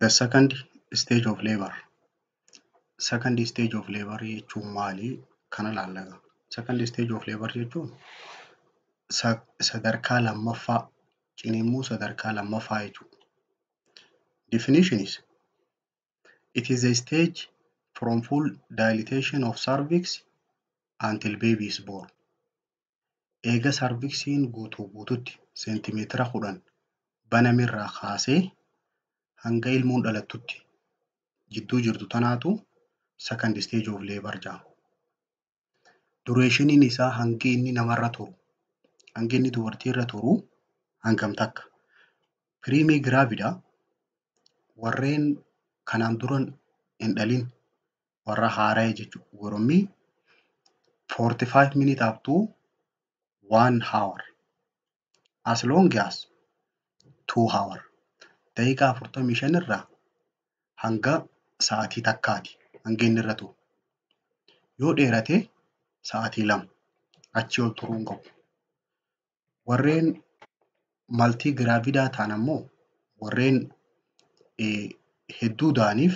The second stage of labour. Second stage of labour jechuun maali? Kana ilaalla. Second stage of labour jechuun sadarkaa lammaffaa ciniinsuu sadarkaa lammaffaa jechuudha. Definition is it is a stage from full dilatation of cervix until baby is born. Eega sarviksiin guutuu guututti seentimeetira kudhan banamirraa kaasee hanga ilmoon dhalattutti jidduu jirtu tanaatu second stage of labour jedhama. Dureeshiniin isaa hangi inni namarra turu, hangi inni dubartiirra turu hangam takka? Piriimii giraavidaa warreen kanaan dura hin dhalin warra haara'e jechuudha. Gorommii 45 minutes up to 1 hour as long as 2 hour daqiiqaa 45 irraa hanga sa'aatii takkaati hanga inni irra turu. Yoo dheerate sa'aatii lama achii ol turuu hin qabu. Warreen maltii giraavidaa ta'an ammoo warreen hedduu da'aniif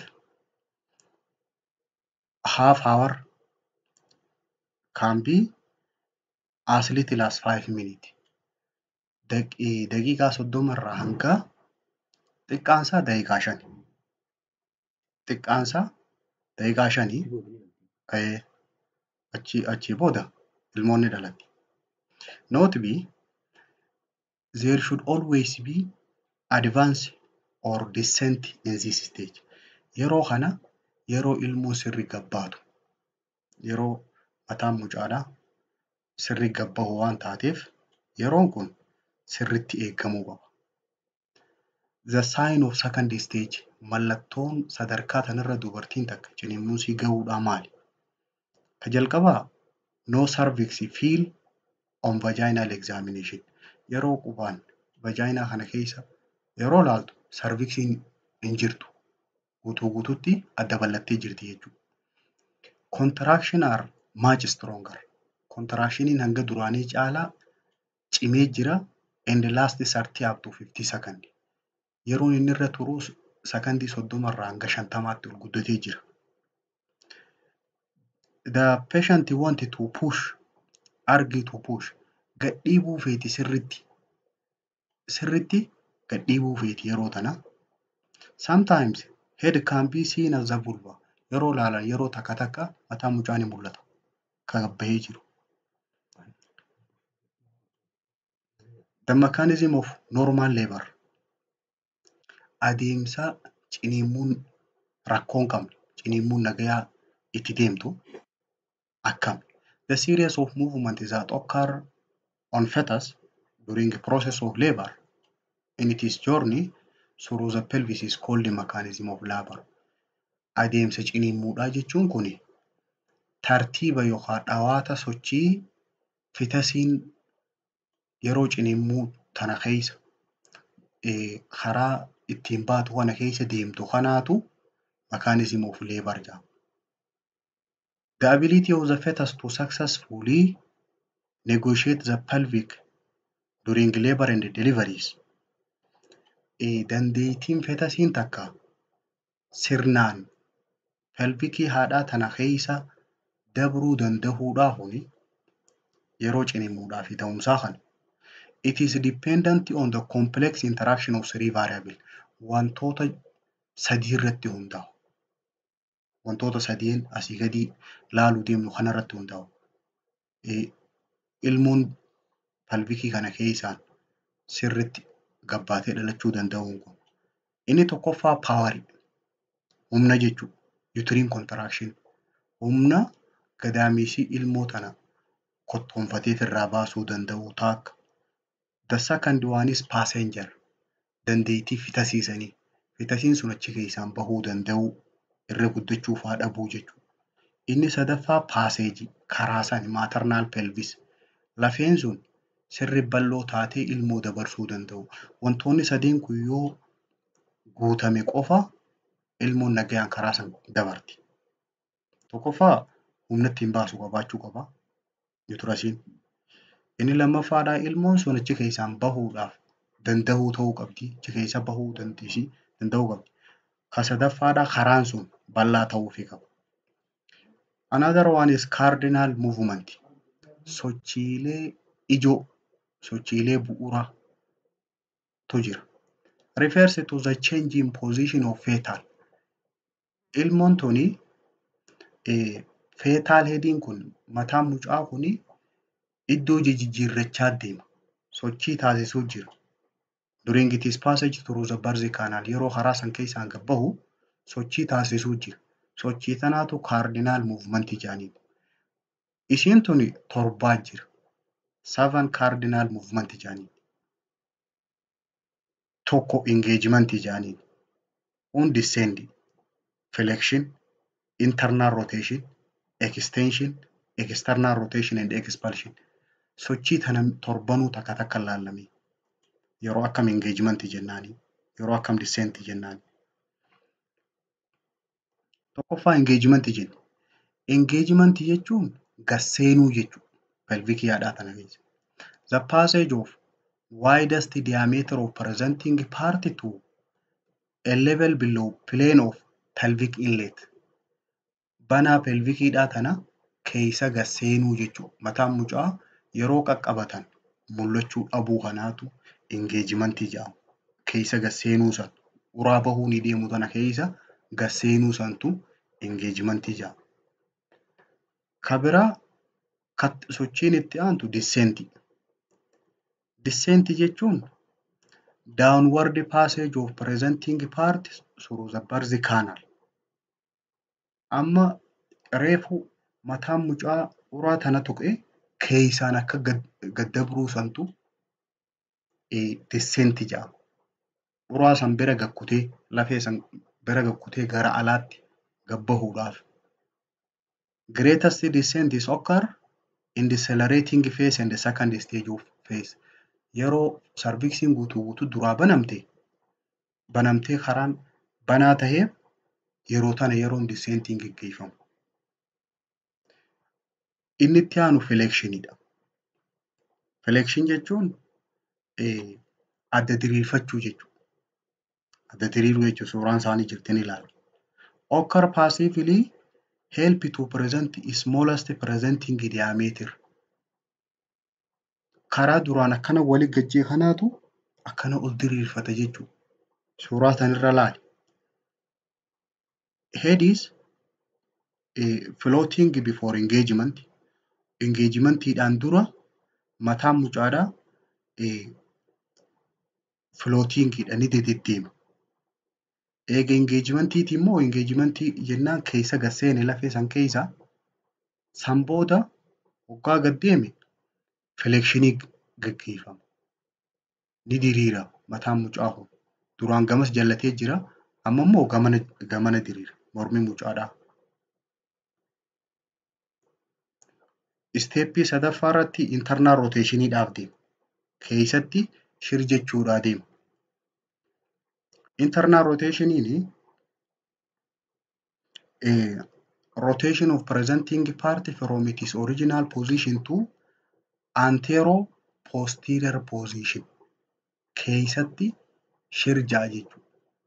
half hour can be as little as 5 minutes. Daqiiqaa soddoma irraa hanga xiqqaansaa daqiiqaa shani. Xiqqaansaa daqiiqaa shanii achii achii booda ilmoon ni dhalatti. Note B there should always be advance or descent in this stage. Yeroo kana yeroo ilmoon sirri gabbaatu yeroo mataan mucaadhaa sirri gabbahu waan taateef yeroon kun sirritti eegamuu qaba. The sign of second stage mallattoon sadarkaa tanarra dubartiin takka ciniinsuu gahuudhaa maali? Ka jalqabaa no cervix feel on vaginal examination. Yeroo qubaan vaginaa kana keessa yeroo laaltu sarviksiin hin jirtu. Guutuu guutuutti adda ballattee jirti jechuudha. Contraction are much stronger. Contractioniin hanga duraanii caalaa cimee jira and last 30 up to 50 second. Yeroon inni irra turu sakandii soddoma irraa hanga shantamaatti ol guddatee jira. The patient wanted to push, argue to push. Gadhiibuu feeti sirritti. Sirritti gadhiibuu feeti yeroo tana. Sometimes head can be seen as the vulva. Yeroo ilaalan yeroo takka takka mataa mucaa ni mul'ata. Kan bahee jiru. The mechanism of normal labour. Adeemsa ciniinsuun rakkoo hin qabne, ciniinsuun nagayaa itti deemtu akkami? The series of movements that occur on fetus during the process of labour in its journey through the pelvis is called the mechanism of labour. Adeemsa ciniinsuudhaa jechuun kuni tartiiba yookaan dhawaata sochii fetasiin yeroo ciniinsuu tana keessa karaa ittiin baatu kana keessa deemtu kanaatu mechanism of labour jedhama. The ability of the fetus to successfully negotiate the pelvic during labour and deliveries. Dandeettiin fetasiin takka sirnaan pelvikii haadhaa tana keessa dabruu danda'uudhaafuni yeroo ciniinsuudhaa fi ta'umsaa kana. It is dependent on the complex interaction of three variables. Wantoota sadii irratti hundaa'u. Wantoota sadiin asii gadi laaluu deemnu kanarratti hundaa'u. Ilmoon pelvikii kana keessaan sirritti gabbaatee dhalachuu danda'uun kun. Inni tokkoffaa paawarii. Humna jechuudha. Utiriin contraction. Humna gadameessii ilmoo tana kottoonfatee irraa baasuu danda'u taakka. The second one is passenger. Dandeettii fitasiisanii. Fitasiin sun achi keessaan bahuu danda'uu irra guddachuuf haa dhabuu jechuudha. Inni sadaffaa paaseejii karaa sani maternal pelvis. Lafeen sun sirri bal'oo taatee ilmoo dabarsuu danda'u. Wantoonni sadeen kun yoo guutame qofa ilmoon nagayaan karaa sana dabarti. Tokkoffaa humna ittiin baasu qabaachuu qaba. Yuutirasiin. Inni lammaffaadhaa ilmoon sun achi keessaan bahuudhaaf danda'uu ta'uu qabdi. Achi keessa bahuu dandeessii danda'uu qabdi. Ka sadaffaadhaa karaan sun bal'aa ta'uufii qaba. Another one is cardinal movement. Sochiilee ijoo, sochiilee bu'uuraatu jira. Refers to the change in position of fetal. Ilmoon tuni fetal headiin kun mataan mucaa kuni iddoo jijjiirrachaa deema. Sochii taasisuu jira. During its passage through the birth canal yeroo karaa san keessaan gad bahu sochii taasisuu jira. Sochii tanaatu cardinal movement jedhaniin. Ishiin tuni torbaa jira. Seven cardinal movement jedhaniin. Tokko engagement jedhaniin. Kun descend, flexion, internal rotation, extension, external rotation and expulsion. Sochii tana torbanuu takka takka ilaallamee. Yeroo akkam engagement jennaani. Yeroo akkam descent jennaani. Tokkoffaa engagement jenna. Engagement jechuun gasseenuu jechuudha. Pelvic yaadhaa tana keessa. The passage of widest diameter of presenting part to a level below plane of pelvic inlet. Banaa pelvikiidhaa tana keessa gasseenuu jechuudha. Mataan mucaa yeroo qaqqabatan mul'achuu dhabuu kanaatu engagement jedhama. Keessa gasseenuu san uraa bahuu ni deemu tana keessa gasseenuu santu engagement jedhama. Ka biraa sochiin itti aantu descent. Descent jechuun downward passage of presenting part through the birth canal. Amma reefu mataan mucaa uraa tana tuqee keessaan akka gad dabruu santu descent jedhama. Uraa san bira gakkutee lafee san bira gakkutee gara alaatti gad bahuudhaaf. Greatest descent is occur in decelerating phase and the second stage of phase. Yeroo sarviksiin guutuu guutuu duraa banamte banamtee karaan banaa tahee yeroo tana yeroon descentiin geggeeffamu. Inni itti aanu flexioniidha. Flexion jechuun adda diriirfachuu jechuudha. Adda diriiruu jechuun suuraan isaanii jirti ni ilaalu. Occur passively help to present smallest presenting diameter. Karaa duraan akkana wali gajjee kanaatu akkana ol diriirfata jechuudha. Suuraa sanirra ilaali. Head is floating before engagement. Engagementiidhaan dura mataan mucaadhaa floatingidha ni deddeema. Eega engagimentiiti immoo engagimentii jennaan keessa gad seene lafee san keessa san booda waggaa gad deeme flexionii gaggeeffama. Ni diriira mataan mucaa kun. Duraan gamas jallatee jira amma immoo gamana gamana diriira mormi mucaadhaa. Isteeppii sadaffaa irratti internal roteeshiniidhaaf deema. Keessatti shir jechuudhaa deema. Internal roteeshiniin rotation of presenting part from its original position to antero posterior position. Keessatti shir ja'a jechuudha.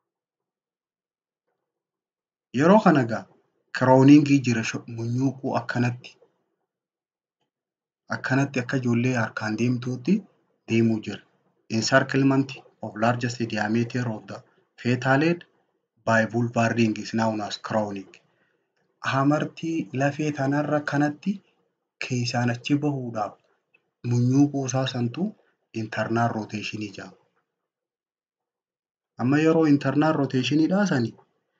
Yeroo kana egaa kirooningii jira munyuuquu akkanatti akkanatti akka ijoollee harkaan deemtuutti deemuu jira. Encirclement of largest diameter of the fetal head by vulvar ring is known as crowning. Hamartii lafee tanarra kanatti keessaan achi bahuudhaaf munyuuquu isaa santu internal rotationii jedhama. Amma yeroo internal rotationii sani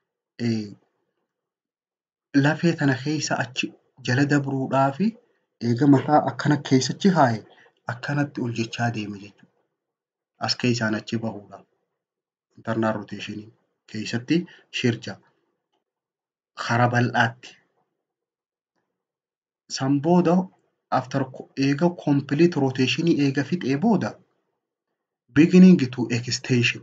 lafee tana keessa achi jala dabruudhaafi eega mataa akkana keessachi kaa'e akkanatti ol jechaa deema jechuudha. As keessaan achi bahuudhaaf. Internal rotationii keessatti shirja karaa bal'aatti. San booda after eega complete rotationii eega fixee booda beginning to extension.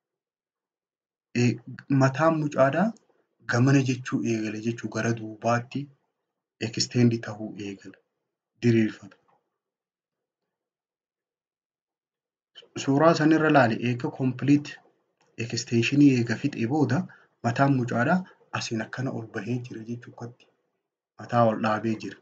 Mataan mucaadhaa gamana jechuu eegale jechuu gara duubaatti extend tahuu eegala. Diriirfata. Suuraa sanirra ilaali eega complete extensionii eega fixee booda mataan mucaadhaa asiin akkana ol bahee jira jechuudha. Mataa ol dhaabee jira.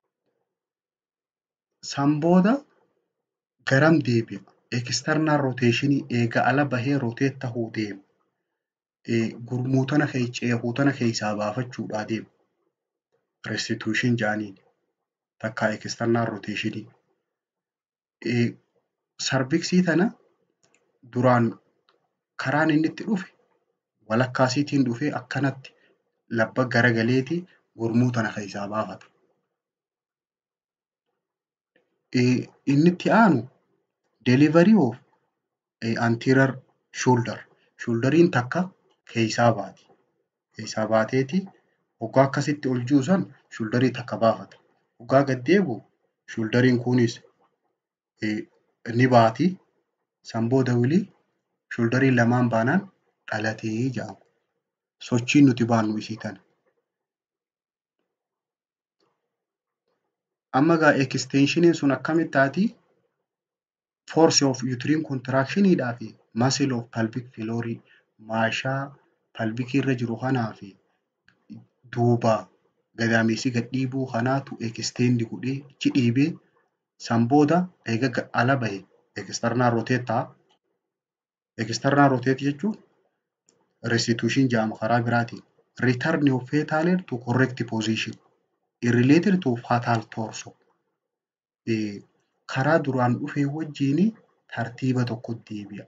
San booda garam deebi'a? Eksternaal rooteeshinii eega ala bahee rooteet tahuu deema. Gurmuu tana ceekuu tana keessaa baafachuudhaa deema. Restituushin jedhaniin takka eksternaal rooteeshinii. Sarviksii tana duraan karaan inni itti dhufe walakkaasiitiin dhufee akkanatti labba garagaleeti gurmuu tana keessaa baafata. Inni itti aanu delivery of anterior shoulder. Shoulderiin takka keessaa baati. Keessaa baateeti hoggaa akkasitti ol jiru san shoulderii takka baafata. Hoggaa gad deebi'u shoulderiin kunis ni baati. San booda wilii shoulderiin lamaan baanaan dhalatee jedhama. Sochiin nuti baannu isii tana. Amma egaa eksteenshiniin sun akkamitti taati? Force of uterine contractioniidhaa fi muscle of pelvic floor maashaa pelvikii irra jiru kanaa fi duuba gadameessii gad dhiibuu kanaatu eksteendi godhee achi dhiibee san booda eega ala bahe eksternaal rooteet ta'a. Eksternaal rooteet jechuun restituushin jedhama karaa biraatiin. Return of fetal to correct position related to fatal torso. Karaa duraan dhufe wajjin tartiiba tokkotti deebi'a.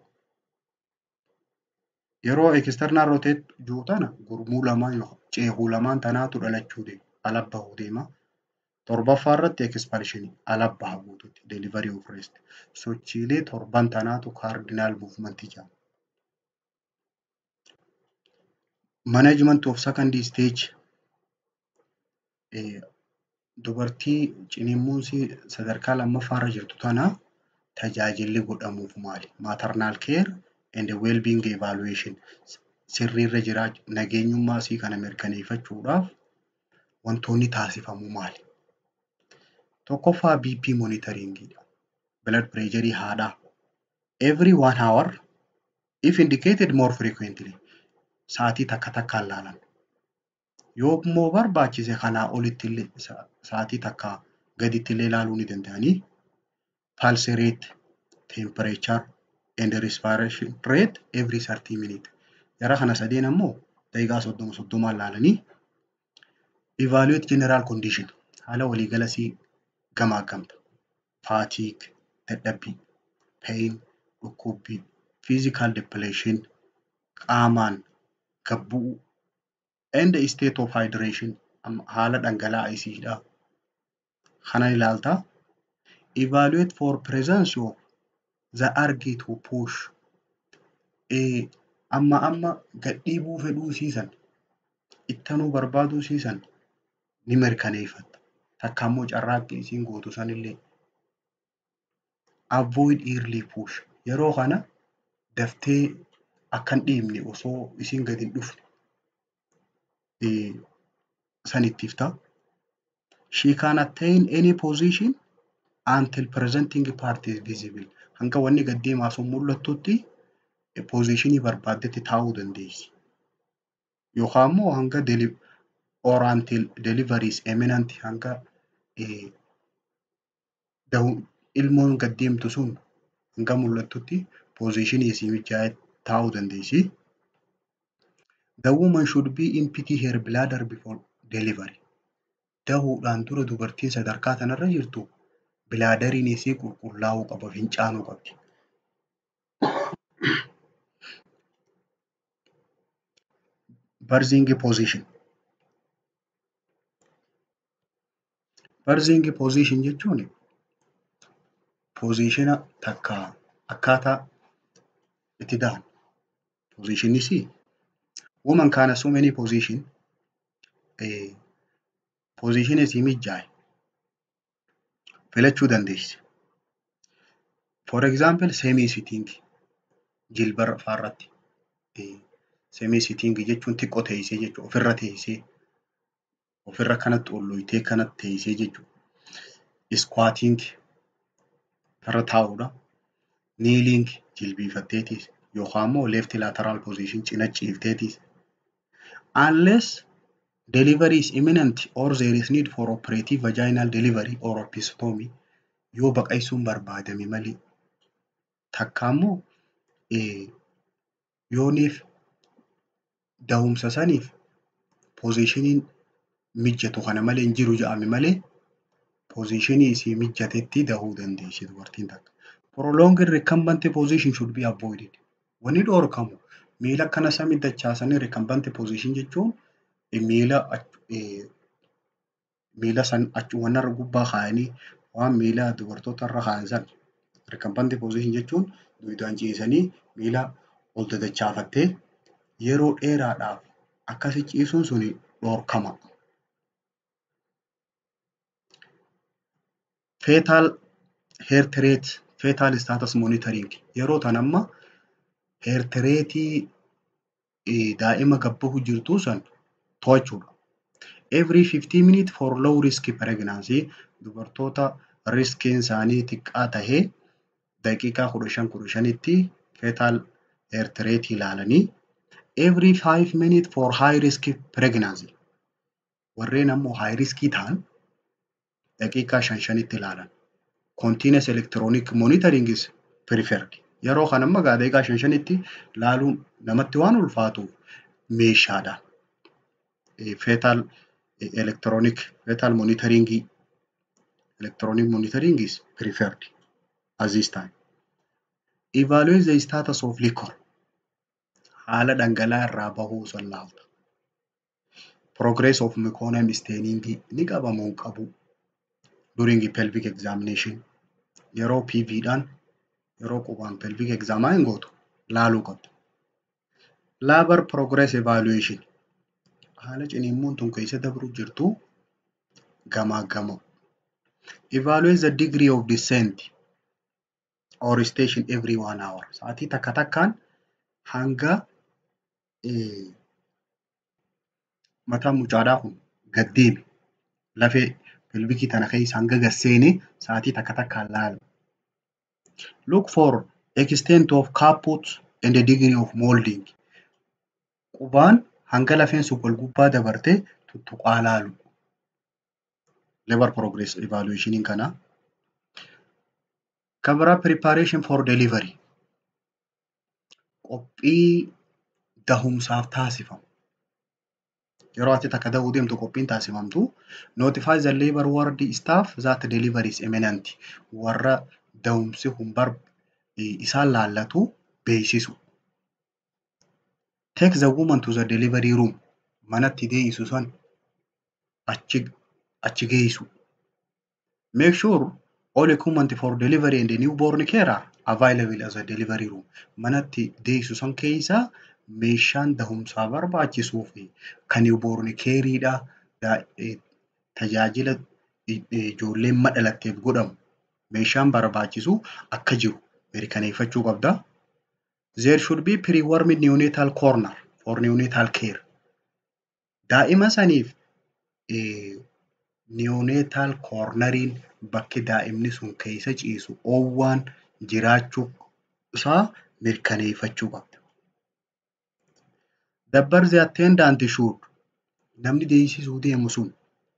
Yeroo eksternaal rooteet jiru tana gurmuu lamaan ceekuu lamaan tanaatu dhalachuu deema. Ala bahuu deema. Torbaffaa irratti ekspanshinii ala baha guutuutti delivery of rest. Sochiilee torban tanaatu kaardinaal muuvimentii jedhama. Management of second stage dubartii ciniinsuun sadarkaa lammaffaa irra jirtu tana tajaajilli godhamuuf maali? Maternal care and well-being evaluation sirriirra jiraachuu nageenyummaa isii kana mirkaneeffachuudhaaf wantoonni taasifamu maali? Tokkoffaa BP monitoringiidha. Blood pressure haadhaa. Every one hour if indicated more frequently sa'aatii takka takkaan laalan. Yoo immoo barbaachise kanaa olitti illee sa'aatii takkaa gaditti illee ilaaluu ni danda'anii. Pulse rate, temperature and respiration rate every 30 minutes. Jara kana sadeen ammoo daqiiqaa soddoma soddomaan laalanii evaluate general condition haala waliigala sii gamaagamta. Fatigue, dadhabbii, pain, dhukkubbii, physical depletion, qaamaan gabbu'uu and state of hydration haala dhangala'aa isiidha. Kana ilaaltaa. Evaluate for presence of the urge to push. Amma amma gad dhiibuu fedhuu isiisan ittanuu barbaaduu isiisan ni mirkaneeffatta. Takka immoo carraaqqii isiin gootu sanillee. Avoid early push. Yeroo kana daftee akka hin dhiibne osoo isiin gad hin dhufne san ittifta. She can attain any position until presenting part is visible. Hanga wanni gad deemaa sun mul'attutti positionii barbaaddetti taa'uu dandeessi. Yookaan immoo hanga or until delivery is imminent hanga ilmoon gad deemtu sun hanga mul'attutti positionii isii mijaa'ee taa'uu dandeessi. The woman should be empty her bladder before delivery. Dahuudhaan dura dubartiin sadarkaa kanarra jirtu bilaadariin isii qulqullaa'uu qaba, fincaanuu qabdi. Birthing position. Birthing position jechuun pozishina takka akkaataa itti dahan. Pozishinis woman can assume any position pozishina isii mijaa'e filachuu dandeessi. For example semi sitting jilba faarratti semi sitting jechuun xiqqoo teessee jechuudha ofirra teessee ofirra kanatti olloyitee kanatti teessee jechuudha. Squatting irra taa'uudha. Kneeling jilbiifatteetis yookaan immoo left lateral position cina ciifteetis unless delivery is imminent or there is need for operative vaginal delivery or episiotomy yoo baqaqsuun barbaadame malee. Takka immoo yooniif dahumsa saniif poozishiniin mijatu kana malee hin jiru jedhame malee poozishinii isii mijatetti dahuu dandeessi dubartiin takka. Prolonged recumbent position should be avoided. Wanni dhorkamu miila akkana samii dachaasanii recumbent position jechuun miila miila san achuma gubbaa kaa'anii waan miila dubartoota irra kaa'an san recumbent position jechuun duudaan ciisanii miila ol dadachaafattee yeroo dheeraadhaaf akkasi ciisuun suni dhorkama. Fetal heart rate fetal status monitoring yeroo tan amma heart rateii daa'ima gabbahu jirtuu san to'achuudha. Every 15 minutes for low risk pregnancy dubartoota riskiin isaanii xiqqaa tahee daqiiqaa kudha shan kudha shanitti fetal heart rate ilaalanii every 5 minutes for high risk pregnancy warreen ammoo high riskii ta'an daqiiqaa shan shanitti ilaalan. Continuous electronic monitoring is preferred. Yeroo kana amma daqiiqaa shan shanitti laaluun namatti waan ulfaatuuf meeshaadha. Fetal electronic fetal monitoring electronic monitoring is preferred at this time. Evaluate the status of liquor. Haala dhangala'aa irraa bahuu san laalta. Progress of meconium staining ni qabamoo hin qabu. During pelvic examination yeroo PV dhaan yeroo qubaan pelvic examine gootu laaluu qabdu. Labor progress evaluation haala ciniinsuun tun keessa dabru jirtu gamaa gama. Evaluate the degree of descent or station every one hour. Sa'aatii takka takkaan hanga mataan mucaadhaa kun gad deeme lafee pelvikii tana keessa hanga gad seene sa'aatii takka takkaan laalu. Look for extent of caput and the degree of molding. Qubaan hanga lafeen sun wal gubbaa dabartee tuttuqaa laalu. Labor progress evaluationiin kana. Cover up preparation for delivery. Qophii dahumsaaf taasifamu. Yeroo ati takka dahuu deemtu qophiin taasifamtu. Notify the labor ward staff that delivery is imminent. Warra dahumsi kun bar isaan laallatu beeksisu. Take the woman to the delivery room. Manatti deessisu san achi achi geessu. Make sure all equipment for delivery and the newborn care are available as a delivery room. Manatti deessisu san keessa meeshaan dahumsaa barbaachisuu fi kan newborn careedha. Tajaajila ijoolleen madhalatteef godhamu meeshaan barbaachisu akka jiru mirkaneeffachuu qabda. There should be pre-warming neonatal corner for neonatal care. Daa'ima saniif neonatal corneriin bakki daa'imni sun keessa ciisu oowwaan jiraachuu isaa mirkaneeffachuu qabda. The birth attendant should namni deessisuu deemu sun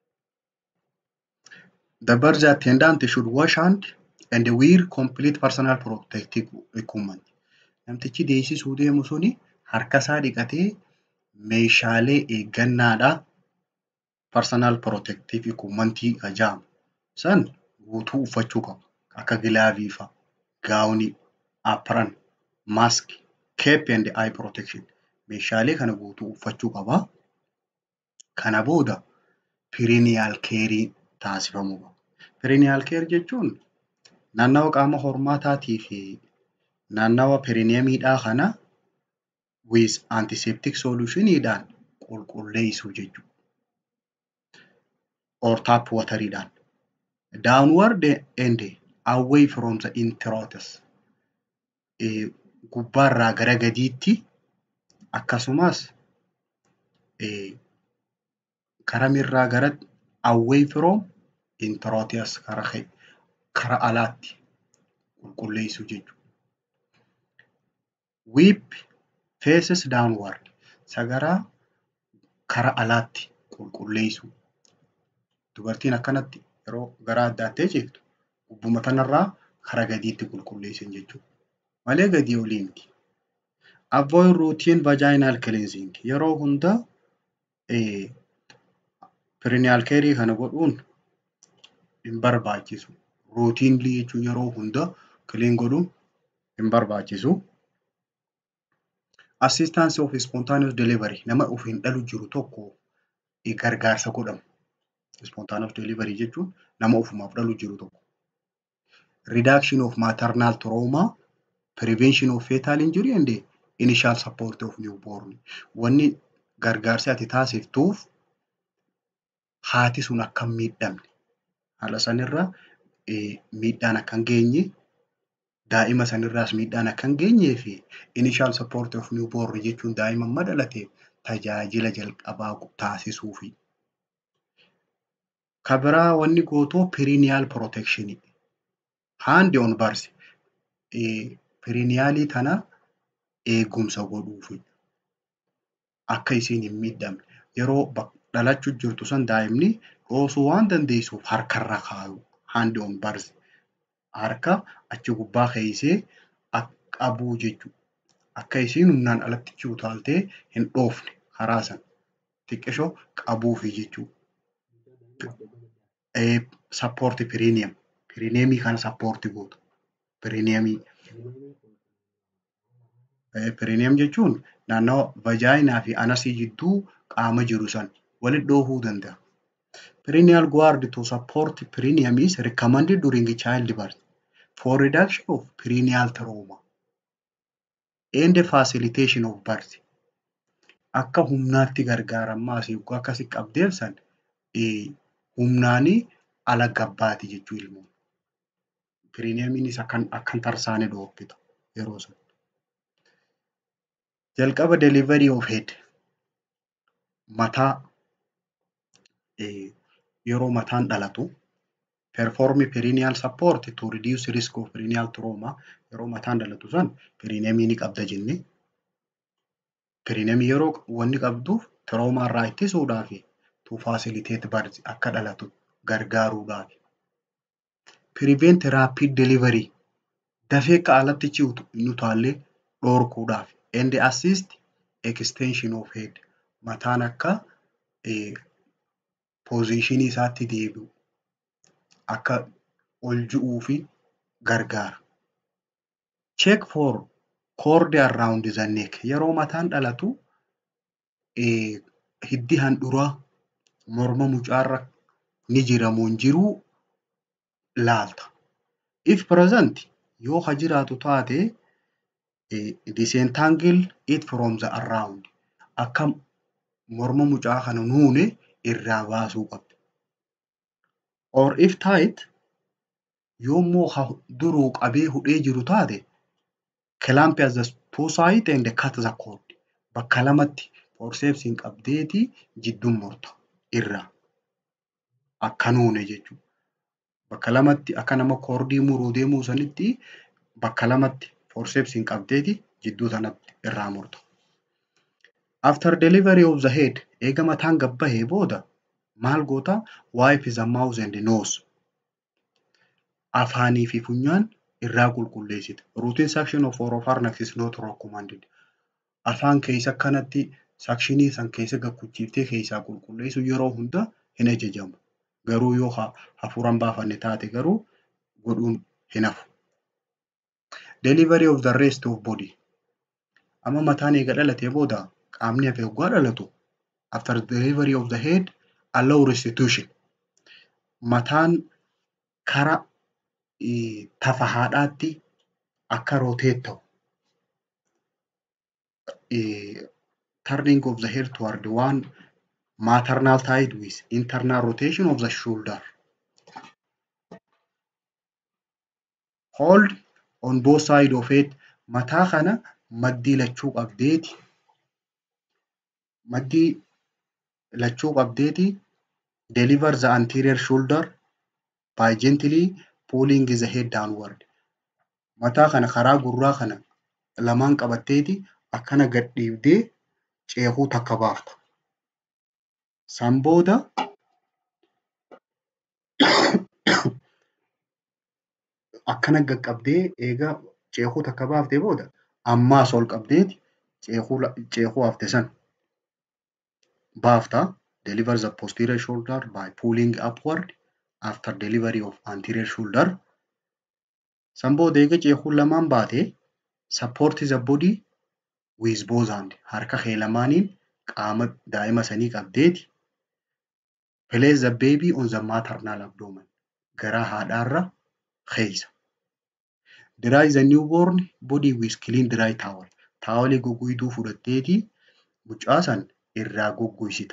The birth attendant should wash hand and wear complete personal protective equipment. Namtichi deessisuu deemu suni harka isaa dhiqatee meeshaalee eeggannaadhaa personal protective equipment jedhamu san guutuu uffachuu qaba. Akka gilaavii fa'a, gaawonii, apron, mask, cape and eye protection. Meeshaalee kana guutuu uffachuu qaba. Kana booda perineal care taasifamuu qaba. Perineal care jechuun naannawa qaama hormaataatii fi naannawa perineemiidhaa kana with antiseptic solutioniidhaan qulqulleessuu jechuudha. Or tap wateriidhaan. Downward and away from the introitus. Gubbaarraa gara gadiitti akkasumas karamirraa gara away from introitus kara kara alaatti qulqulleessuu jechuudha. Whip faces downward. Sagaraa kara alaatti qulqulleessu. Dubartiin akkanatti yeroo garaa addaattee ciiftu gubbuma kanarraa kara gadiitti qulqulleessan jechuudha. Malee gadii olii miti. Avoid routine vaginal cleansing yeroo hunda perineal care kana godhuun hin barbaachisu. Routiinli jechuun yeroo hunda clean godhuun hin barbaachisu. Assistance of spontaneous delivery nama ofiin dhalu jiru tokko gargaarsa godhamu. Spontaneous delivery jechuun nama ofumaaf dhalu jiru tokko. Reduction of maternal trauma, prevention of fetal injury and initial support of newborn. Wanni gargaarsi ati taasiftuuf haati sun akka hin miidhamne haala sanirra miidhaan akka hin geenye daa'ima sanirraas miidhaan akka hin geenyee fi initial support of newborn jechuun daa'ima amma dhalateef tajaajila jalqabaa taasisuufi. Kan biraa wanni gootoo perineal protection hand on birth periniyaalii tana eegumsa godhuufi. Akka isiin hin miidhamne yeroo dhalachuu jirtu san daa'imni dhoosuu waan dandeessuuf harkarra kaayu hand on birth harka achi gubbaa keessee qabuu jechuudha. Akka isiin humnaan alatti utaaltee hin dhoofne karaa sana xiqqishoo qabuufi jechuudha. Sappoorti piriiniyam. Piriiniyamii kana sappoorti goota. Piriiniyamii. Piriiniyam jechuun naannawa vajaayinaa fi anasii jidduu qaama jiru san walitti dhoofuu danda'a. Perineal guard to support perineum is recommended during childbirth for reduction of perineal trauma and facilitation of birth. Akka humnaatti gargaaramaa asii yookaan akkasi qabdeef san humnaanii ala gabbaati jechuu ilmoo. Piriiniyamiinis akkan akkan tarsaane dhoobbita yeroo san. Jalqaba delivery of head mataa yeroo mataan dhalatu perform perineal support to reduce risk of perineal trauma yeroo mataan dhalatu san piriiniyamii ni qabda jenne. Piriiniyamii yeroo wanni qabduuf tiroomaa irraa ittisuudhaaf to facilitate birth akka dhalatu gargaaruudhaaf. Prevent rapid delivery dafee akka alatti ciutu hin utaallee dhorkuudhaaf. And assist extension of head mataan akka poozishinii isaatti deebi'u akka ol ji'uu fi gargaara. Check for cord around the neck yeroo mataan dhalatu hiddi handhuraa morma mucaarra ni jira moo hin jiruu laalta. If present yoo ha jiraatu taate disentangle it from the around akka morma mucaa kana nuune irraa baasuu qabdi. Or if tight yoommoo ha duruu qabee hudhee jiru taate clamp as the two side and cut the cord bakka lamatti forceepsiin qabdeeti jidduun murta irraa akka nuune jechuudha. Bakka lamatti akka nama koordii muruu deemuu sanitti bakka lamatti forceepsiin qabdeeti jidduu sanatti irraa murta. After delivery of the head eega mataan gabbahee booda maal goota wipe the mouth and nose afaanii fi funyaan irraa qulqulleessita. Routine suction of oropharynx is not recommended. Afaan keessa akkanatti sakshinii san keessa gakkuchiiftee keessaa qulqulleessu yeroo hunda hin ajajamu. Garuu yoo hafuuran baafanne taate garuu godhuun hin hafu. Delivery of the rest of body. Amma mataan eega dhalatee booda qaamni hafe yoggaa dhalatu after delivery of the head allow restitution. Mataan kara tafa haadhaatti akka roteet ta'u. Turning of the head toward one maternal side with internal rotation of the shoulder. Hold on both side of it mataa kana maddii lachuu qabdeeti. Maddii lachuu qabdeeti deliver the anterior shoulder by gently pulling the head downward. Mataa kana karaa gurraa kana lamaan qabatteeti akkana gad dhiibdee ceekuu takka baafta. San booda akkana qaqqabdee eega ceekuu takka baaftee booda ammaas ol qabdeeti ceekuu hafte san baafta. Deliver the posterior shoulder by pulling upward after delivery of anterior shoulder. San booda eega ceekuun lamaan baate support the body with both hand. Harka kee lamaaniin qaama daa'ima sanii qabdeeti. Place the baby on the maternal abdomen. Garaa haadhaarra keeysa. Dry the newborn body with clean dry towel. Taawolii goggoyduu fudhatteeti mucaa san irraa goggoysita.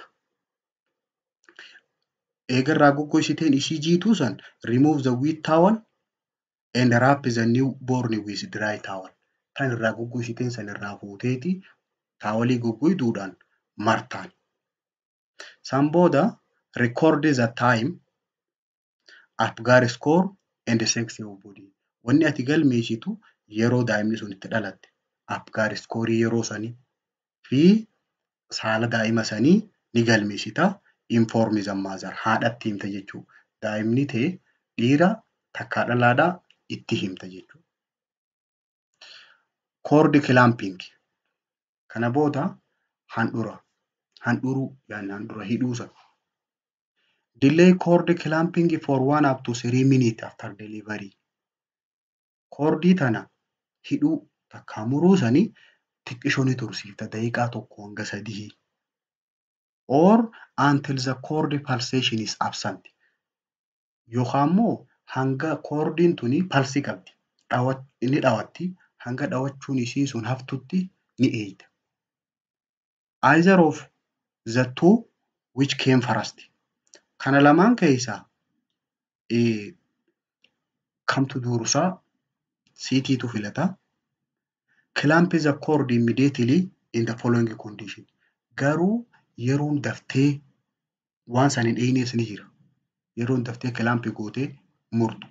Eega irraa goggoysiteen ishii jiituu san remove the wet towel and wrap the newborn with dry towel. Kan irraa goggoysiteen san irraa fuuteeti taawolii goggoyduudhaan martaan. San booda record the time, Apgar score and sex of body. Wanni ati galmeessitu yeroo daa'imni sun itti dhalatte, Apgar scoreii yeroo sanii fi saala daa'ima sanii ni galmeessita. Inform the mother. Haadhatti himta jechuudha. Daa'imni tee dhiira takkaa dhalaadhaa itti himta jechuudha. Cord clamping. Kana booda handhura. Handhuruu yaani handhura hidhuu sana. Delay cord clamping for one up to three minutes after delivery. Koordii tana hidhuu takkaa muruu sanii xiqqishoo ni tursiifta daqiiqaa tokko hanga sadii. Or until the cord pulsation is absent. Yookaan immoo hanga koordiin tuni palsii qabdi. Ni dhawatti. Hanga dhawachuun isii sun haftutti ni eeyita. Either of the two which came first. Kana lamaan keessaa kamtu dursaa siitiitu filata. Clamp the cord immediately in the following condition. Garuu yeroon daftee waan san hin eeynees ni jira. Yeroon daftee kilaampii gootee murtu.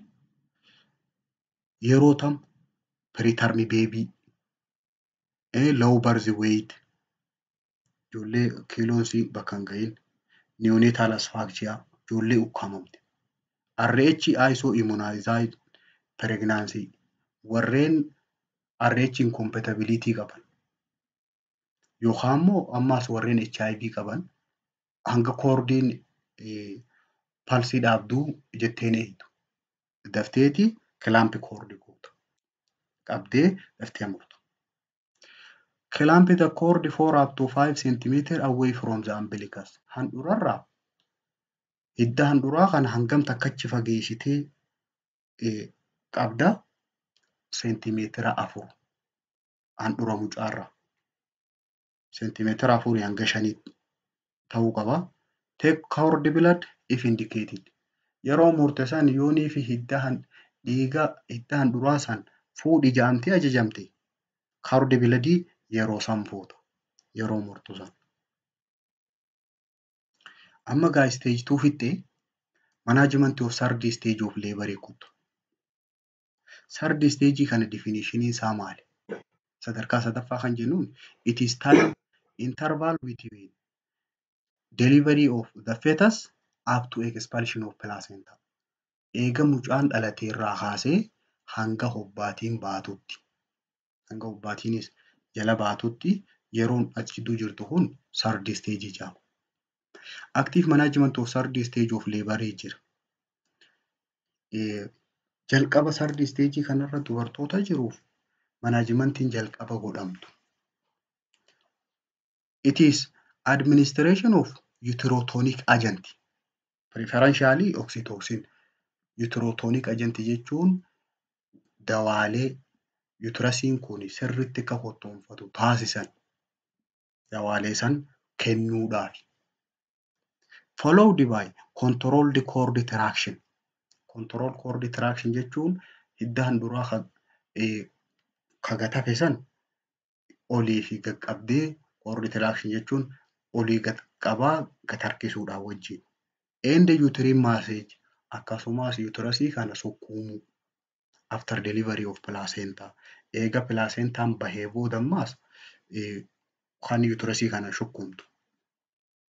Yeroo tam preterm baby, low birth weight, ijoollee kiiloon isii bakka hin ga'iin, neonatal asphyxia, ijoollee ukkaamamte. RH ISO immunized pregnancy warreen RH incompatibility qaban yookaan immoo ammaas warreen HIV qaban hanga koordiin palsii dhaabduu jetteen eeyyitu. Dafteeti kilaampi koordii goota. Qabdee daftee murtu. Clamp the cord for up to 5 cm away from the umbilicus. Handhurarraa hidda handhuraa kana hangam takkachi fageessitee qabda seentimeetira afur handhura mucaarraa. Seentimeetira afurii hanga shanii ta'uu qaba. Take cord blood if indicated. Yeroo murte san yoonii fi hidda dhiiga hidda handhuraa san fuudhi jedhamtee ajajamte cord bloodii yeroo san fuuta. Yeroo murtu san. Amma gaa stage two fixxee management of third stage of labor kuttu. Third stage kana definition isaa maali? Sadarkaa sadaffaa kan jennuun it is time interval between delivery of the fetus up to expulsion of placenta. Eega mucaan dhalatee irraa kaasee hanga hobbaatiin baatutti. Hanga hobbaatiinis jala baatutti yeroon achidduu jirtu kun third stage jedhama. Active management of third stage of labor jira. Jalqaba third stage kanarra dubartoota jiruuf manaajimentiin jalqaba godhamtu. It is administration of uterotonic agent. Preferentially oxytocin. Uterotonic agent jechuun dawaalee uterasiin kun sirriitti akka hottoonfatu taasisan dawaalee san kennuudhaafi. Followed by controlled cord traction. Control cord traction jechuun hidda handhuraa ka gatafe san olii fi gad qabdee cord traction jechuun olii gad qabaa gad harkisuudhaan wajjin. End uterine massage akkasumas uterasii kana sukkuumuu. After delivery of placenta. Eega placentaan bahee booda ammaas kan uterasii kana sukkuumtu.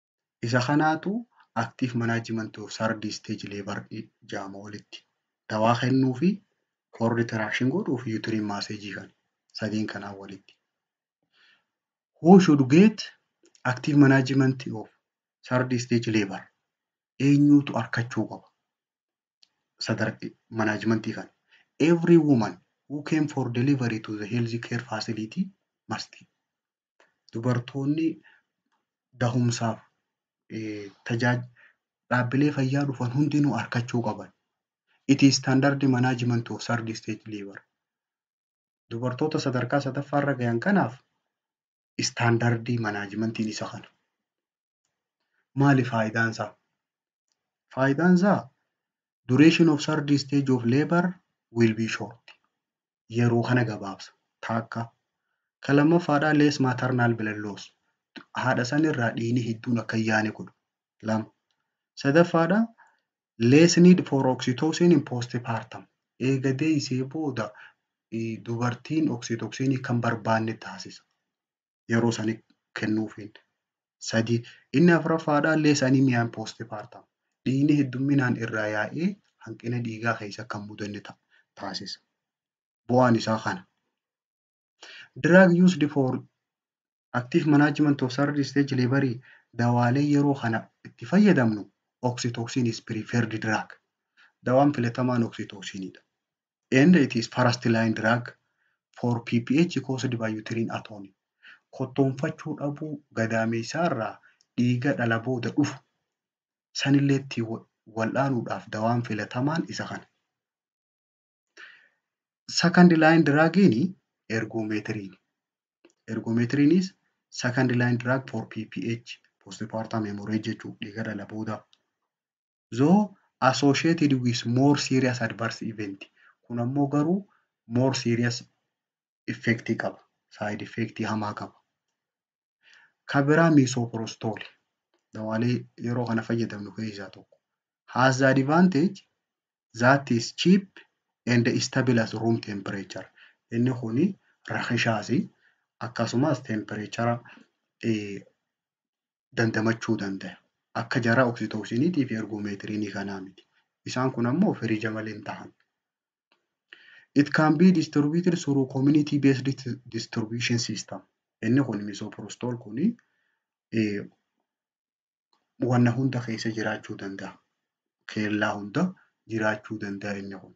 Isa kanaatu active management of third stage labor jedhama walitti. Dawaa kennuu fi cord traction godhuu fi uterine massage kan sadiin kanaan walitti. Who should get active management of third stage labor? Eenyutu harkachuu qaba? Sadarkaa manaajimentii kana. Every woman who came for delivery to the health care facility must. Dubartoonni dahumsaaf tajaajila dhaabbilee fayyaa dhufan hundinuu harkachuu qaban. It is standard management of third stage labor. Dubartoota sadarkaa sadaffaarra gahan kanaaf istaandardii manaajimentiin isa kana. Maali faayidaan isaa? Faayidaan isaa duration of third stage of labor will be short. Yeroo kana gabaabsa. Takka. Kan lammaffaadhaa less maternal blood loss. Haadha sanirraa dhiigni hedduun akka hin yaane godhu. Lama. Sadaffaadhaa less need for oxytocin in postpartum. Eega deessee booda dubartiin oksitoksinii kan barbaanne taasisa. Yeroo sanii kennuufiin. Sadi. Inni afuraffaadhaa less anemia in postpartum. Dhiigni heddumminaan irraa yaa'ee hanqina dhiigaa keessa akka hin mudanne taasisa. Bu'aan isaa kana. Drug used for active management of third stage labor dawaalee yeroo kana itti fayyadamnu oxytocin is preferred drug. Dawaan filatamaan oxytocinidha. And it is first line drug for PPH caused by uterine atony. Kottoonfachuu dhabuu gadaameessaarraa dhiiga dhala booda dhufu sanillee ittiin wal'aanuudhaaf dawaan filatamaan isa kana. Second line drugiin ergoomeetiriin. Ergoomeetiriinis second line drug for PPH postpartum hemorrhage jechuudha dhiiga dhala boodaa. Though associated with more serious adverse event. Kun ammoo garuu more serious effect qaba. Side effect hamaa qaba. Kan biraa misoprostol. Dawaalee yeroo kana fayyadamnu keessaa tokko. Has the advantage that is cheap and stable at room temperature. Inni kuni rakkisaasi akkasumas tempereechara dandamachuu danda'a. Akka jara oksitoksiniitii fi ergoomeetiriinii kanaa miti. Isaan kun ammoo firiija malee hin taa'an. It can be distributed through community based distribution system. Inni kun misoprostol kuni wanna hunda keessa jiraachuu danda'a. Keellaa hunda jiraachuu danda'a inni kun.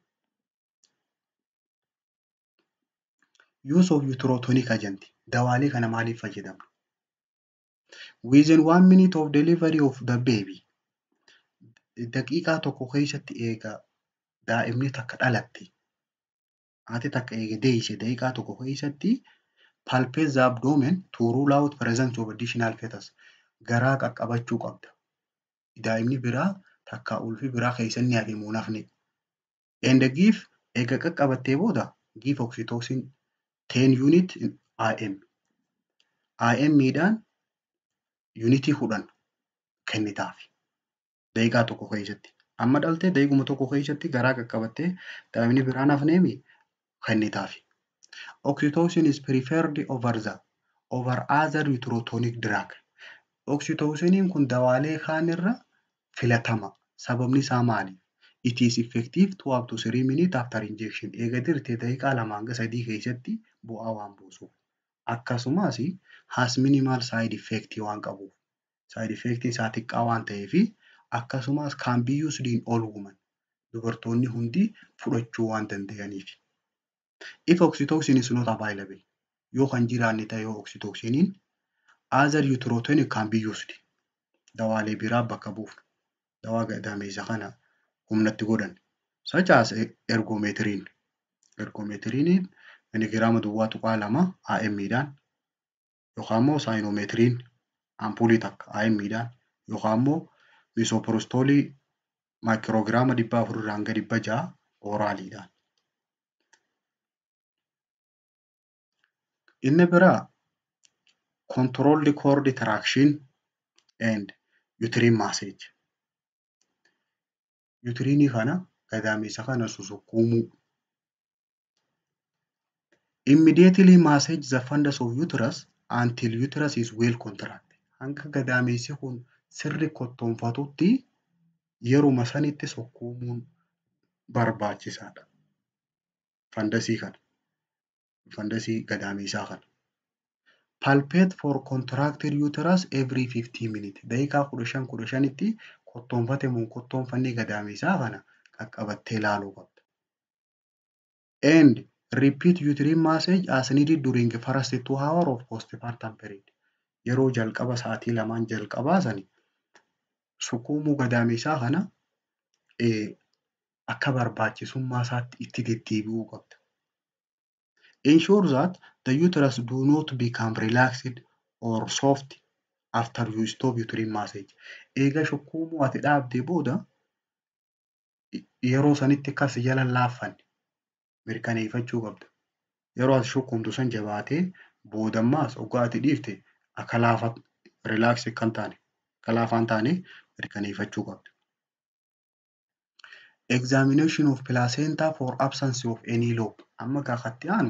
Use of uterotonic agent. Dawaalee kana maaliif fayyadamna? Within one minute of delivery of the baby. Daqiiqaa tokko keessatti eega daa'imni takka dhalatte. Haati takka eega deesse daqiiqaa tokko keessatti palpate the abdomen to rule out presence of additional fetus. Garaa qaqqabachuu qabda. Daa'imni biraa takka ulfi biraa keessa inni hafe immoo nafne. And give eega qaqqabattee booda give oxytocin 10 unit IM. IM miidhaan yuunitii kudhan kennitaaf. Daqiiqaa tokko keessatti. Amma dhaltee daqiiquma tokko keessatti garaa qaqqabattee daa'imni biraan hafneemi kennitaaf. Oxytocin is preferred over the over other uterotonic drug. Oxytociniin kun dawaalee kaan irra filatama. Sababni isaa maali? It is effective to up to 3 minutes after injection. Eega dirtee daqiiqaa lama hanga sadii keessatti bu'aa waan buusuuf. Akkasumas has minimal side effect waan qabuuf. Side effect isaa xiqqaa waan ta'eef akkasumas can be used in all women. Dubartoonni hundi fudhachuu waan danda'aniif. If oxytocin is not available, yoo kan jiraanne ta'e yoo oxytociniin other uterotonic can be used. Dawaalee biraa bakka buufna. Dawaa gadaameessa kana humnatti godhan. Such as ergoomeetiriin. Ergoomeetiriiniin miligiraama duwwaa tuqaa lama AM'dhaan yookaan immoo saayinoomeetiriin ampuulii takka AM'dhaan yookaan immoo misooporostoolii maayikiroograama dhibba afurirraa hanga dhibba ja'a ooraaliidhaan. Inni biraa controlled cord traction and uterine massage. Utiriinii kana gadaameessa kana susukkuumuu. Immediately massage the fundus of uterus until uterus is well contracted. Hanga gadaameessi kun sirri kottoonfatutti yeruma sanitti sukkuumuun barbaachisaadha. Fandasii kana. Fandasii gadameessaa kana. Palpate for contracted uterus every 15 minutes. Daqiiqaa kudha shan kudha shanitti kottoonfate moo kottoonfanne gadameessaa kana qaqqabattee ilaaluu qabda. And repeat uterine massage as needed during first two hour of postpartum period. Yeroo jalqaba sa'aatii lamaan jalqabaa sani sukkuumuu gadameessaa kana akka barbaachisummaa isaatti itti deddeebi'uu qabda. Ensure that the uterus do not become relaxed or soft after you stop uterine massage. Eega sukkuumuu ati dhaabdee booda yeroo sanitti akkas jala hin laaffanne mirkaneeffachuu qabda. Yeroo ati sukkuumtu san jabaatee boodammaas hoggaa ati dhiifte akka laafa relax kan taane akka laafaa hin taane mirkaneeffachuu qabda. Examination of placenta for absence of any lobe. Amma gaafatti aanu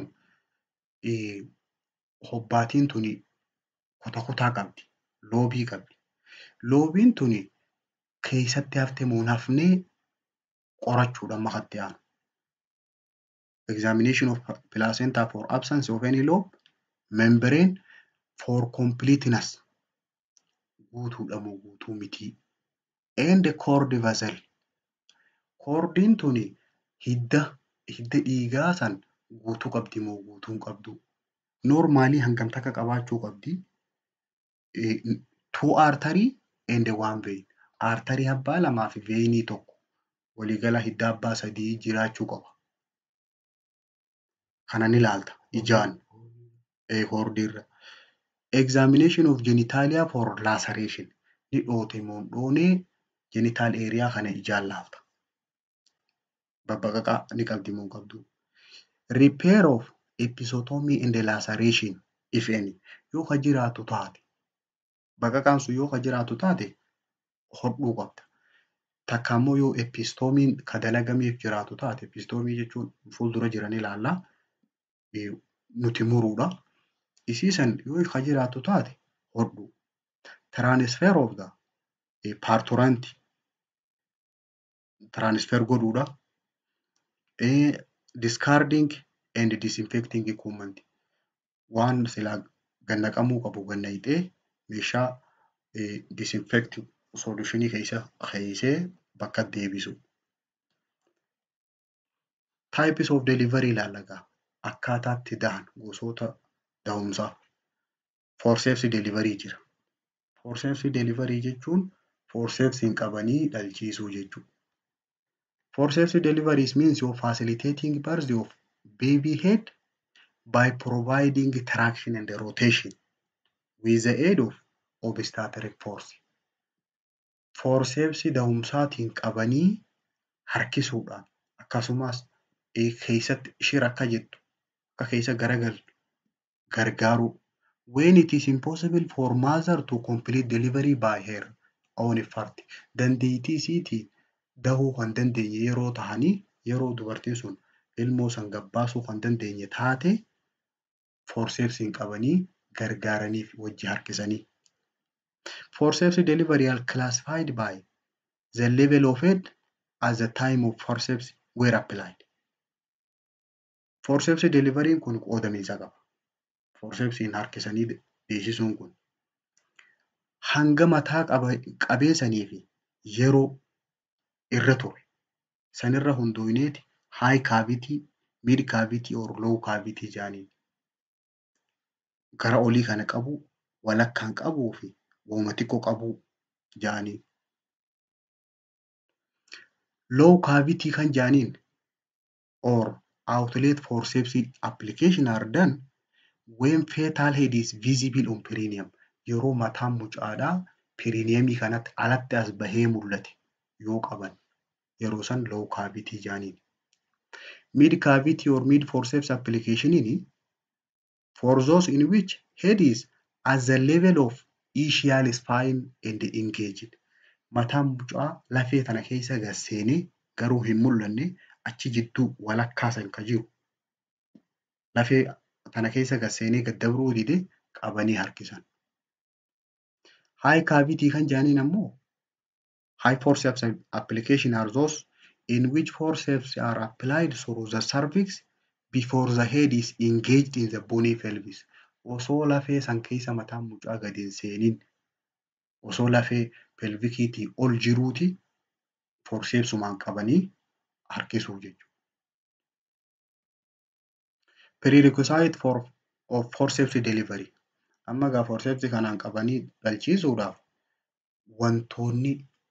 hobbaatiin tuni kutaa kutaa qabdi. Loobii qabdi. Loobiin tuni keessatti hafte moo hin hafnee qorachuudha amma katti aanu. Examination of placenta for absence of any lobe. Membrane for completeness. Guutuudha moo guutuu mitii. And cord vessel. Koordiin tuni hidda hidda dhiigaa san guutuu qabdi moo guutuu hin qabdu. Normaalii hangam takka qabaachuu qabdi. Two artery and one vein. Arterii abbaa lamaa fi veenii tokko waliigala hidda abbaa sadii jiraachuu qaba. Kana ni ilaalta ijaan koordiirra. Examination of genitalia for laceration. Ni dhoote moo hin dhoonee genital area kana ijaan laalta. Babbaqaqaa ni qabdi moo hin qabdu. Repair of episiotomy and laceration if any. Yoo ka jiraatu taate baqaqaan sun yoo ka jiraatu taate hodhuu qabda. Takka immoo yoo epiistoomiin ka dalagameef jiraatu taate epiistoomii jechuun fuuldura jiran ilaallaa nuti muruudha. Isiisan yoo ka jiraatu taate hodhu. Transfer of the parturant transfer godhuudha. Discarding and disinfecting equipment. Waan silaa gannaqamuu qabu gannaqxee meeshaa disinfect solutionii keessa keessee bakka deebisu. Types of delivery ilaalla egaa. Akkaataa itti dahan gosoota dahumsaa. Forceps delivery jira. Forceps delivery jechuun forcepsiin qabanii dhalchiisuu jechuudha. Forceps deliveries means you're facilitating birth of baby head by providing traction and rotation with the aid of obstetric force. Forceps dahumsaatiin qabanii harkisuudhaan akkasumas keessatti shira akka jettu akka keessa garagaltu gargaaruu. When it is impossible for mother to complete delivery by her own effort. Dandeettii isiitiin dahuu kan dandeenye yeroo tahanii yeroo dubartiin sun ilmoo san gabbaasuu kan dandeenye taate forcepsiin qabanii gargaaraniif wajji harkisanii. Forceps delivery are classified by the level of head at the time of forceps were applied. Forceps delivery'n kun qoodamiinsa qaba. Forcepsiin harkisanii deessisuun kun hanga mataa qabeessanii fi yeroo irra ture sanirra hundooyneeti high cavity, mid cavity or low cavity jedhaniin. Gara olii kana qabu, walakkaan qabuu fi wooma xiqqoo qabuu jedhanii. Low cavity kan jedhaniin or outlet forceps application are done when fetal head is visible on perineum. Yeroo mataan mucaadhaa perineemii kanatti alatti as bahee mul'ate yoo qaban yeroo san low cavity jedhaniin. Mid cavity or mid forceps applicationin for those in which head is at the level of ischial spine and engaged. Mataan mucaa lafee tana keessa gad seenee garuu hin mul'anne achi jidduu walakkaa san ka jiru lafee tana keessa gad seenee gad dabruu dide qabanii harkisan. High cavity kan jedhaniin ammoo high forceps application are those in which forceps are applied through the cervix before the head is engaged in the bony pelvis. Osoo lafee san keessa mataan mucaa gadi hin seeniin osoo lafee pelvikiitii ol jiruuti forceepsumaan qabanii harkisuu jechuudha. Prerequisite for of forceps delivery. Amma egaa forceps kanaan qabanii dhalchiisuudhaaf wantoonni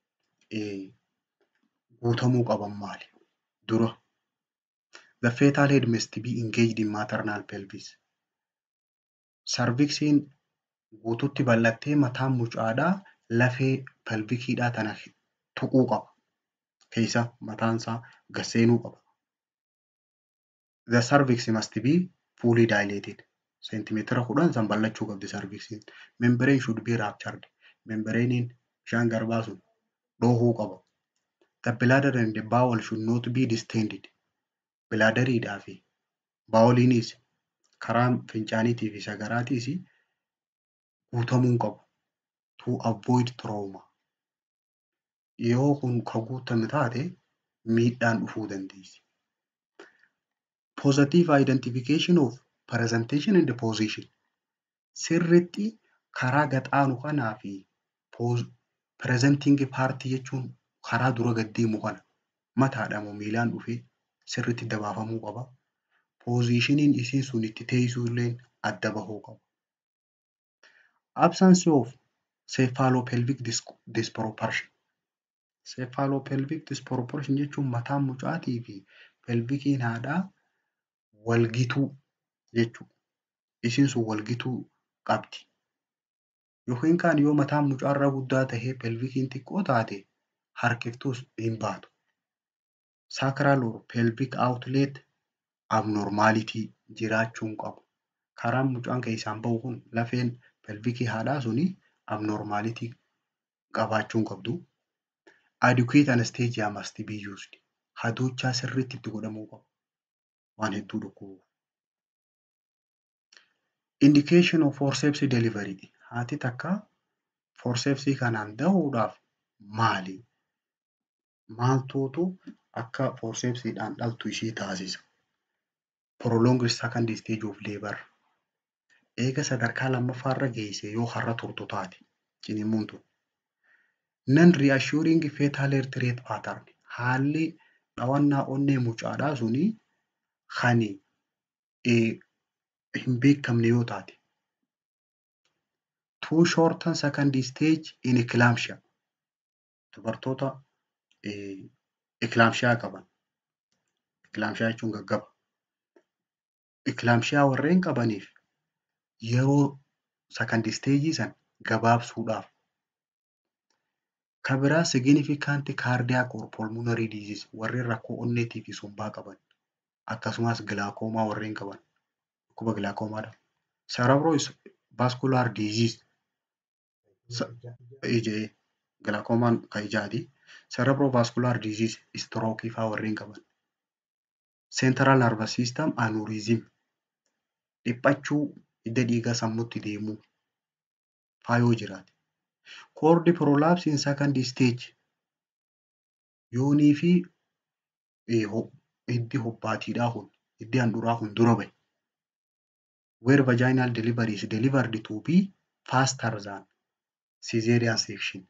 guutamuu qaban maali? Dura the fetal head must be engaged in maternal pelvis. Sarviksiin guututti bal'attee mataan mucaadhaa lafee pelvikiidhaa tana tuquu qaba. Keessa mataansaa gad seenuu qaba. The cervix must be fully dilated. Seentimeetira kudhan san bal'achuu qabdi sarviksiin. Membrane should be ruptured. Membranein bishaan garbaa sun dhohuu qaba. The bladder and the bowel should not be distended. Bilaadariidhaa fi baawoliinis karaan fincaaniitii fi sagaraatiis guutamuu hin qabu. To avoid trauma. Yoo kun ka guutame taate miidhaan dhufuu dandeessi. Positive identification of presentation and position. Sirriitti karaa gaxaanu kanaa fi presenting party jechuun karaa dura gad deemu kana mataadha moo miilaan dhufee sirriitti dabaafamuu qaba. Poozishiniin isiin sun itti teessuu illee adda bahuu qaba. Absence of cephalopelvic disproportion. Cephalopelvic disproportion jechuun mataan mucaatii fi pelvikiin haadhaa walgituu jechuudha. Isiin sun walgituu qabdi. Yookiin kaan yoo mataan mucaarra guddaa tahee pelvikiin xiqqoo taate harkiftuus hin baatu. Sacral or pelvic outlet abnormality jiraachuu hin qabu. Karaan mucaan keessaan bahu kun lafeen pelvikii haadhaa suni abnormality qabaachuu hin qabdu. Adequate anesthesia must be used. Hadoochaa sirriitti itti godhamuu qaba. Waan hedduu dhukkubuuf. Indication of forceps delivery. Haati takka forcepsii kanaan dahuudhaaf maali? Maaltuutu akka forcepsiidhaan dhaltu ishii taasisa? Prolonged second stage of labor. Eega sadarkaa lammaffaarra geesse yoo har'a turtu taate ciniinsuun tun. Non reassuring fetal heart rate pattern. Haalli dhawannaa onnee mucaadhaa suni kan hin beekamne yoo taate. Too shorten second stage in eclampsia. Dubartoota eclampsia qaban. Eclampsia jechuun gaggaba. Eclampsia warreen qabaniif yeroo second stage san gabaabsuudhaaf. Kan biraa significant cardiac or pulmonary disease warreen rakkoo onneetii fi sombaa qaban. Akkasumas gilaakoomaa warreen qaban. Dhukkuba gilaakoomaadha. Cerebrovascular disease. Ijee gilaakoomaan kan ijaati. Cerebrovascular disease stroke faa warreen qaban. Central nervous system aneurysm. Dhiphachuu hidda dhiigaa sammuutti deemuu faa yoo jiraate. Cord prolapse in second stage. Yoonii fi hiddi hobbaatiidhaa kun hiddi handhuraa kun dura bahe. Where vaginal delivery is delivered to be faster than caesarean section.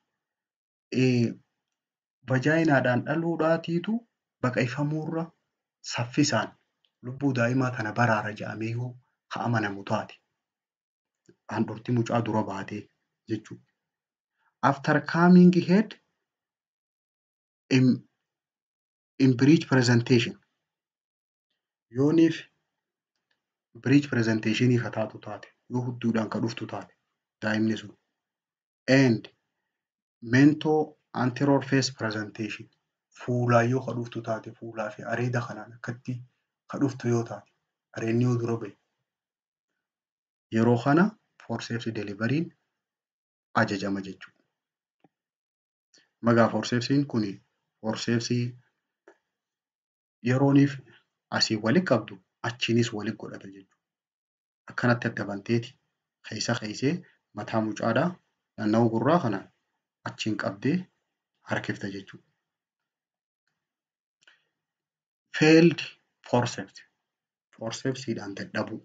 Vaginaadhaan dhaluudhaatiitu baqayfamuurra saffisaan lubbuu daa'imaa tana baraara jedhamee yoo haa amanamu taate. Handhurti mucaa dura baatee jechuudha. After coming head in, in breech presentation. Yooniif breech presentationii ka taatu taate yoo hudduudhaan ka dhuftu taate daa'imni sun. And mentoo anterior face presentation fuulaan yoo ka dhuftu taate fuulaa fi areeda kanaan akkatti ka dhuftu yoo taate areenni yoo dura bahe. Yeroo kana forceps deliveriin ajajama jechuudha. Magaa forcepsiin kun forcepsii yerooniif asii walitti qabdu achiinis walitti godhata jechuudha. Akkanatti adda banteeti keessa keessee mataa mucaadhaa naannawaa gurraa kana achiin qabdee harkifta jechuudha. Failed forceps forcepsiidhaan dadhabuu.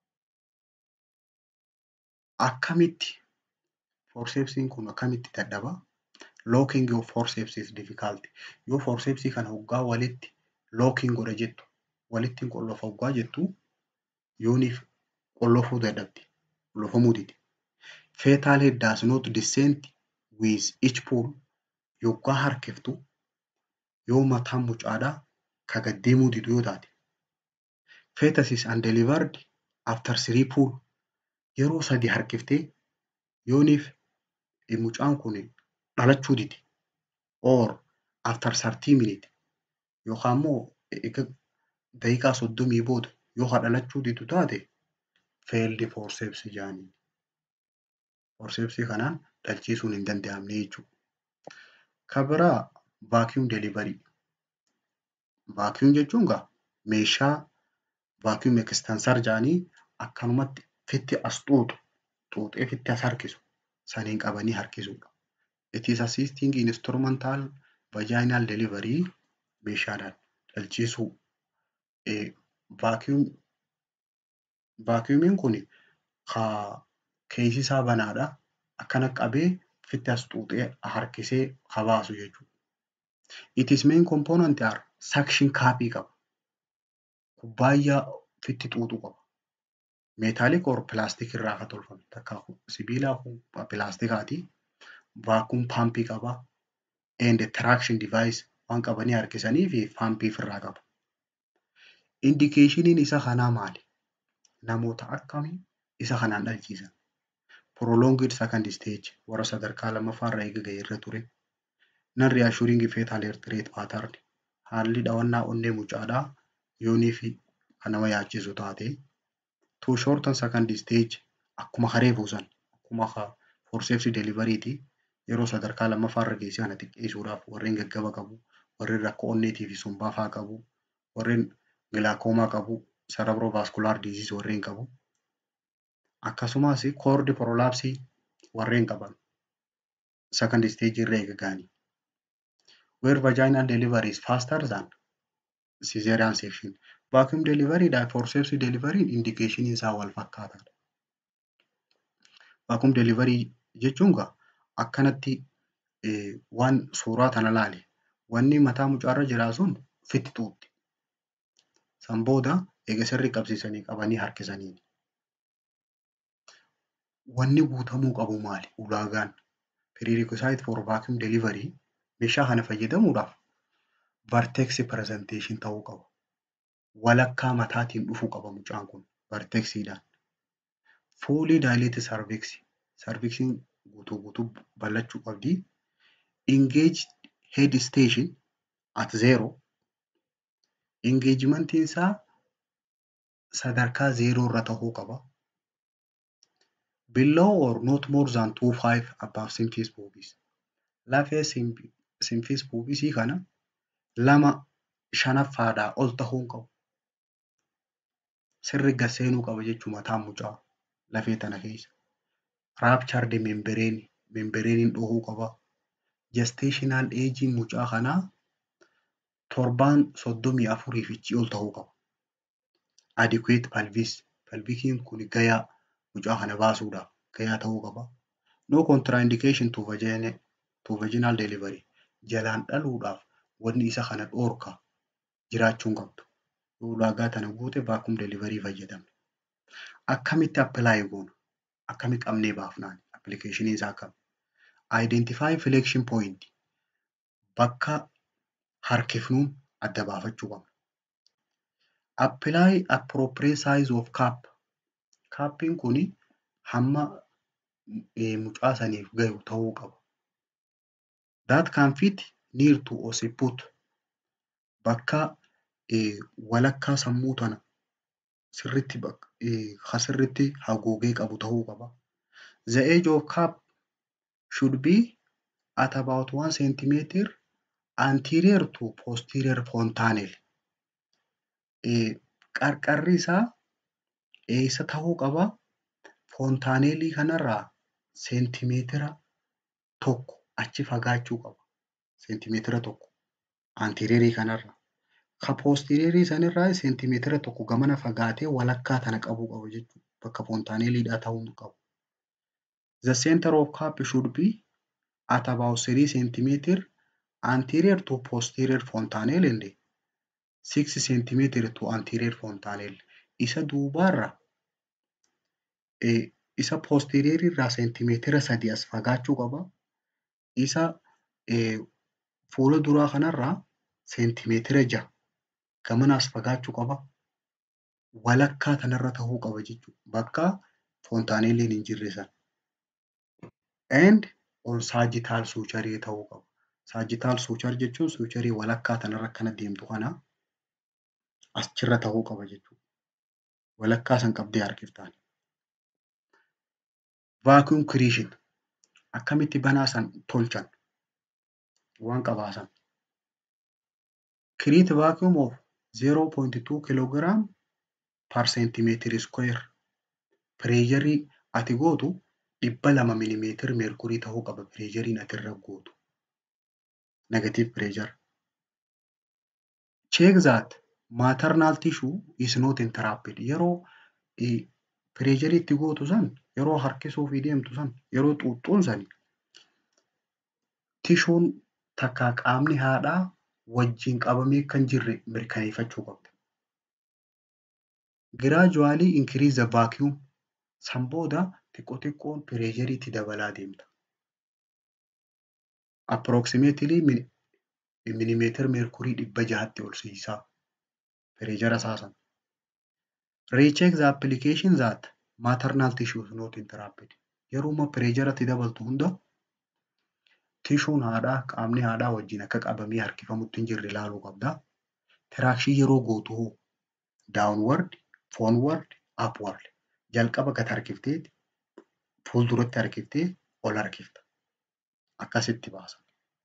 Akkamitti forcepsiin kun akkamitti dadhabaa? Locking of forceps is difficult. Yoo forcepsii kana hoggaa walitti locking godha jettu walitti qollofa hoggaa jettu yooniif qollofuu dadhabdi. Qollofamuu didi. Fetal head does not descend with each pull. Yoggaa harkiftu yoo mataan mucaadhaa ka gad deemuu didu yoo taate. Fetus is undelivered after three pull. Yeroo sadi harkiftee yooniif mucaan kun dhalachuu didi. Or after 30 minutes yookaan immoo daqiiqaa soddomii booda yoo ha dhalachuu didu taate failed forceps jedhaniin. Forcepsii kanaan dhalchiisuun hin danda'amne jechuudha. Kan biraa vacuum delivery. Vacuum jechuun egaa meeshaa vacuum extensor jedhanii akkanumatti fitti as xuuxu xuuxee fitti as harkisu saniin qabanii harkisuudha. It is assisting instrumental vaginal delivery meeshaadhaan dhalchiisuu. Vacuum vacuumiin kun keessi isaa banaadha. Akkana qabee fitti as xuuxee harkisee ha baasu jechuudha. It is main component are suction cuppii qaba. Kubbaayyaa fitti xuuxu qaba. Meetaaliik or pilaastik irraa kan tolfame takka sibiilaa kun pilaastikaati. Vacuum paampii qaba. And traction device waan qabanii harkisanii fi paampii ofirraa qaba. Indikeeshiniin isa kanaa maali? Namoota akkamii isa kanaan dhalchiisan? Prolonged second stage warra sadarkaa lammaffaa irra eega ga'e irra ture. Non reassuring fetal heart rate pattern haalli dhawannaa onnee mucaadhaa yoonii fi kan nama yaachisu taate. To shorten second stage akkuma haree buusan akkuma forceps deliveryiti yeroo sadarkaa lammaffaa irra geesse kana xiqqeessuudhaaf warreen gaggaba qabu warreen rakkoo onneetii fi sombaa fa'aa qabu warreen gilaakoomaa qabu cerebrovascular disease warreen qabu. Akkasumas cord prolapsii warreen qaban second stage irra eega ga'anii. Where vaginal delivery is faster than caesarean section. Vacuum delivery dha forceps delivery indication isaa wal fakkaataadha. Vacuum delivery jechuun egaa akkanatti waan suuraa kana ilaali. Wanni mataa mucaarra jiraa sun fitti xuuxxi. San booda eega sirrii qabsiisanii qabanii harkisaniini. Wanni guutamuu qabu maali? Ulaagaan prerequisite for vacuum delivery meeshaa kana fayyadamuudhaaf vertex presentation ta'uu qaba. Walakkaa mataatiin dhufuu qaba mucaan kun vertexiidhaan. Fully dilated cervix cervixiin guutuu guutuu bal'achuu qabdi. Engaged head station at zero. Engagementiin isaa sadarkaa zeeroo irra tahuu qaba. Below or not more than 25 above symphysis pubis. Lafee symphysis pubisii kana lama shanaffaadhaa ol tahuu hin qabu. Sirri gad seenuu qaba jechuu mataan mucaa lafee tana keessa. Ruptured membrane membranein dhohuu qaba. Gestational agein mucaa kanaa torbaan soddomii afurii fi ol tahuu qaba. Adequate pelvis pelvikiin kun gayaa mucaa kana baasuudhaaf gayaa ta'uu qaba. No contraindication to vaginal, to vaginal delivery jalaan dhaluudhaaf wanni isa kana dhoorka jiraachuu hin qabdu. Yoo ulaagaa tana guute vacuum delivery fayyadamna. Akkamitti apply goona? Akkami qabnee baafnaan? Appilikeeshinii isaa akkami? Identify flexion point bakka harkifnuun adda baafachuu qabna. Apply appropriate size of cup. Kappiin kuni hamma mucaa saniif gahu ta'uu qaba. That can fit near to occiput. Bakka walakkaa sammuu tana sirritti ha sirritti haguugee qabu ta'uu qaba. The age of cup should be at about 1 centimeter anterior to posterior fontanel. Qarqarri isaa eessa tahuu qaba? Fontaaneelii kanarraa seentimeetira tokko achi fagaachuu qaba. Seentimeetira tokko antireerii kanarra. Ka poostireerii sanirraa seentimeetira tokko gamana fagaatee walakkaa tana qabuu qaba jechuudha. Bakka fontaaneeliidhaa ta'uu qabu. The center of cap should be at about 3 centimeter anterior to posterior fontanelle and 6 centimeter to anterior fontanelle. Isa duubaarra isa posterior irraa seentimeetira sadi as fagaachuu qaba. Isa fuula duraa kanarraa seentimeetira ja'a gamana as fagaachuu qaba. Walakkaa tanarra tahuu qaba jechuudha. Bakka fontaanelliin hin jirre sana. And on sagittal suucharii ta'uu qaba. Sagittal suuchar jechuun suucharii walakkaa tanarra akkana deemtu kana achirra ta'uu qaba jechuudha. Walakkaa san qabdee harkiftaan. Vacuum creation akkamitti banaa san tolchan waan qabaasan. Create vacuum of 0.2 kilogram per centimeter square. Pireejarii ati gootu dhibba lama milimeetir meerkurii ta'uu qaba pireejariin ati irra gootu. Negative pressure. Check that maternal tissue is not entrapped. Yeroo pireejarii itti gootu san yeroo harkisuu fi deemtu san yeroo xuuxxuun sani tishuun takka qaamni haadhaa wajjin qabamee kan jirre mirkaneeffachuu qabda. Gradually increase the vacuum. San booda xiqqoo xiqqoon pireejariitti dabalaa deemta. Approximately milimeetira meerkurii dhibba jahatti ol siisaa pireejara isaasan. Recheck the application that maternal tissue is not entrapped. Yeroo pireejaratti dabaltu hunda tishuun haadhaa qaamni haadhaa wajjin akka qabamee harkifamutti hin jirre ilaaluu qabda. Tiraakshii yeroo gootu hoo downward, forward, upward. Jalqaba gad harkiftee fuulduratti harkiftee ol harkifta. Akkasitti baasa.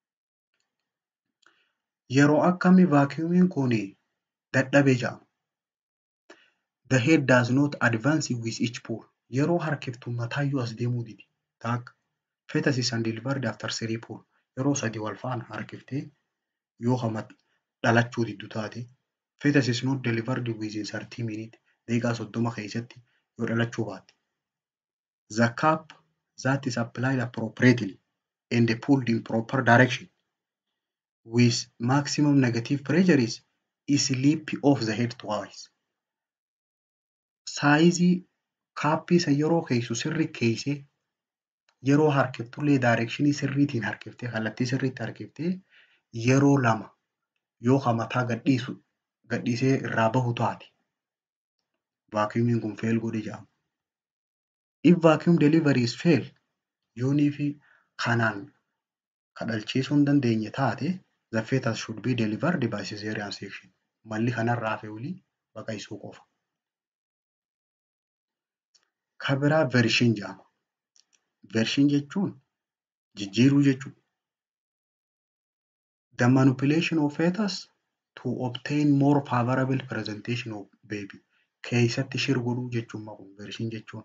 Yeroo akkamii vaakiyuumiin kun dadhabee jedhama. The head does not advance with each pull. Yeroo harkiftu mataayyuu as deemuu didi. Taak fetus and delivered after three pull. Yeroo sadi wal faana harkiftee yoo hama dhalachuu diddu taate fetus is not delivered within 30 minutes. Daqiiqaa soddoma keessatti yoo dhalachuu baatte. The cap that is applied appropriately and pulled in proper direction with maximum negative pressure is slip of the head twice. Saayizii kaappii san yeroo keessu sirri keessee yeroo harkiftullee daayirekshinii sirriitiin harkiftee kallattii sirriitti harkiftee yeroo lama yoo mataa gadhiisu gadhiisee irraa bahu taate vaakiyuumiin kun feel godhe jedhama. If vacuum delivery is fail yoonii fi kanaan kadhalchiisuu hin dandeenye taate the fetus should be delivered by cesarean section. Malli kanarraa hafe olii baqaqsuu qofa. Kabiraa vershin jedhama. Vershin jechuun jijjiiruu jechuudha. The manipulation of fetus to obtain more favorable presentation of baby. Keessatti shirguduu jechuun kun vershin jechuun.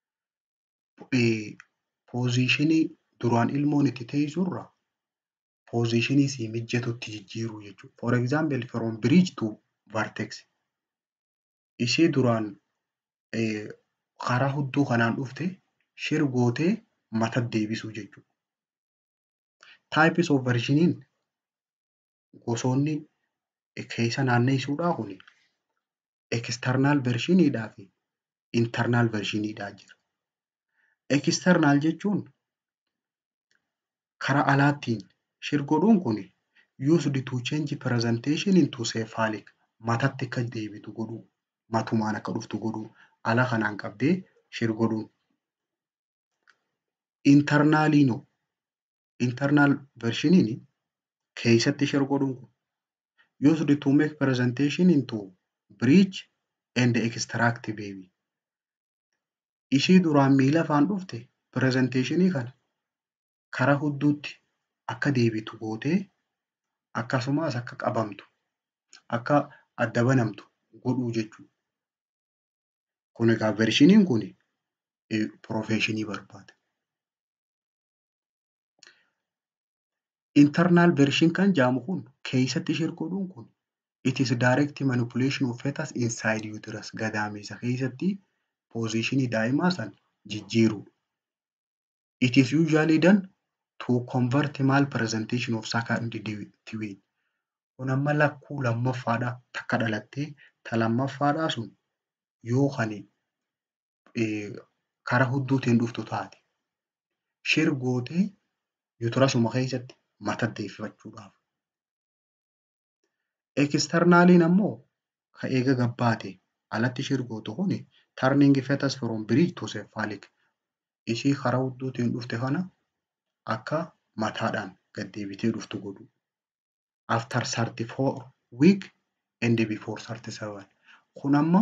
Poozishinii duraan ilmoon itti teessurra poozishinii sii mijjatutti jijjiiruu jechuudha. For example from bridge to vertex. Ishee duraan karaa hudduu kanaan dhufte shirgootee mata deebisuu jechuudha. Types of vershiniin gosoonni keessa naanneessuudhaa kun external vershiniidhaa fi internal vershiniidhaa jira. External jechuun karaa alaattiin shirgodhuun kun used to change presentation into cephalic matatti akka deebitu godhuu matumaan akka dhuftu godhuu ala kanaan qabdee shirgodhuun. Internaliinoo internal vershiniin keessatti shirgodhuun kun used to make presentation into bridge and extract baby. Ishii duraan miila afaan dhufte pirezenteeshinii kana karaa hudduutti akka deebitu gootee akkasumas akka qabamtu akka adda banamtu godhuu jechuudha. Kun egaa vershiniin kun piroofeeshinii barbaada. Internal version kan jedhamu kun keessatti share godhuun kun it is direct manipulation of fetus inside uterus gadameessa keessatti positionii daa'imaa san jijjiirudha. It is usually done to convert malpresentation of second twin. Kun amma lakkuu lammaffaadha takka dhalattee ta lammaffaadhaa sun yoo kan karaa hudduutiin dhuftu taate shir gootee yuutirasuma keessatti mata deeffachuudhaaf. Eksternaaliin ammoo ka eega gabbaate alatti shir gootu kuni turning fetus from breech to cephalic. Ishii karaa hudduutiin dhufte kana akka mataadhaan gad deebitee dhuftu godhu. After 34 week and before 37. Kun amma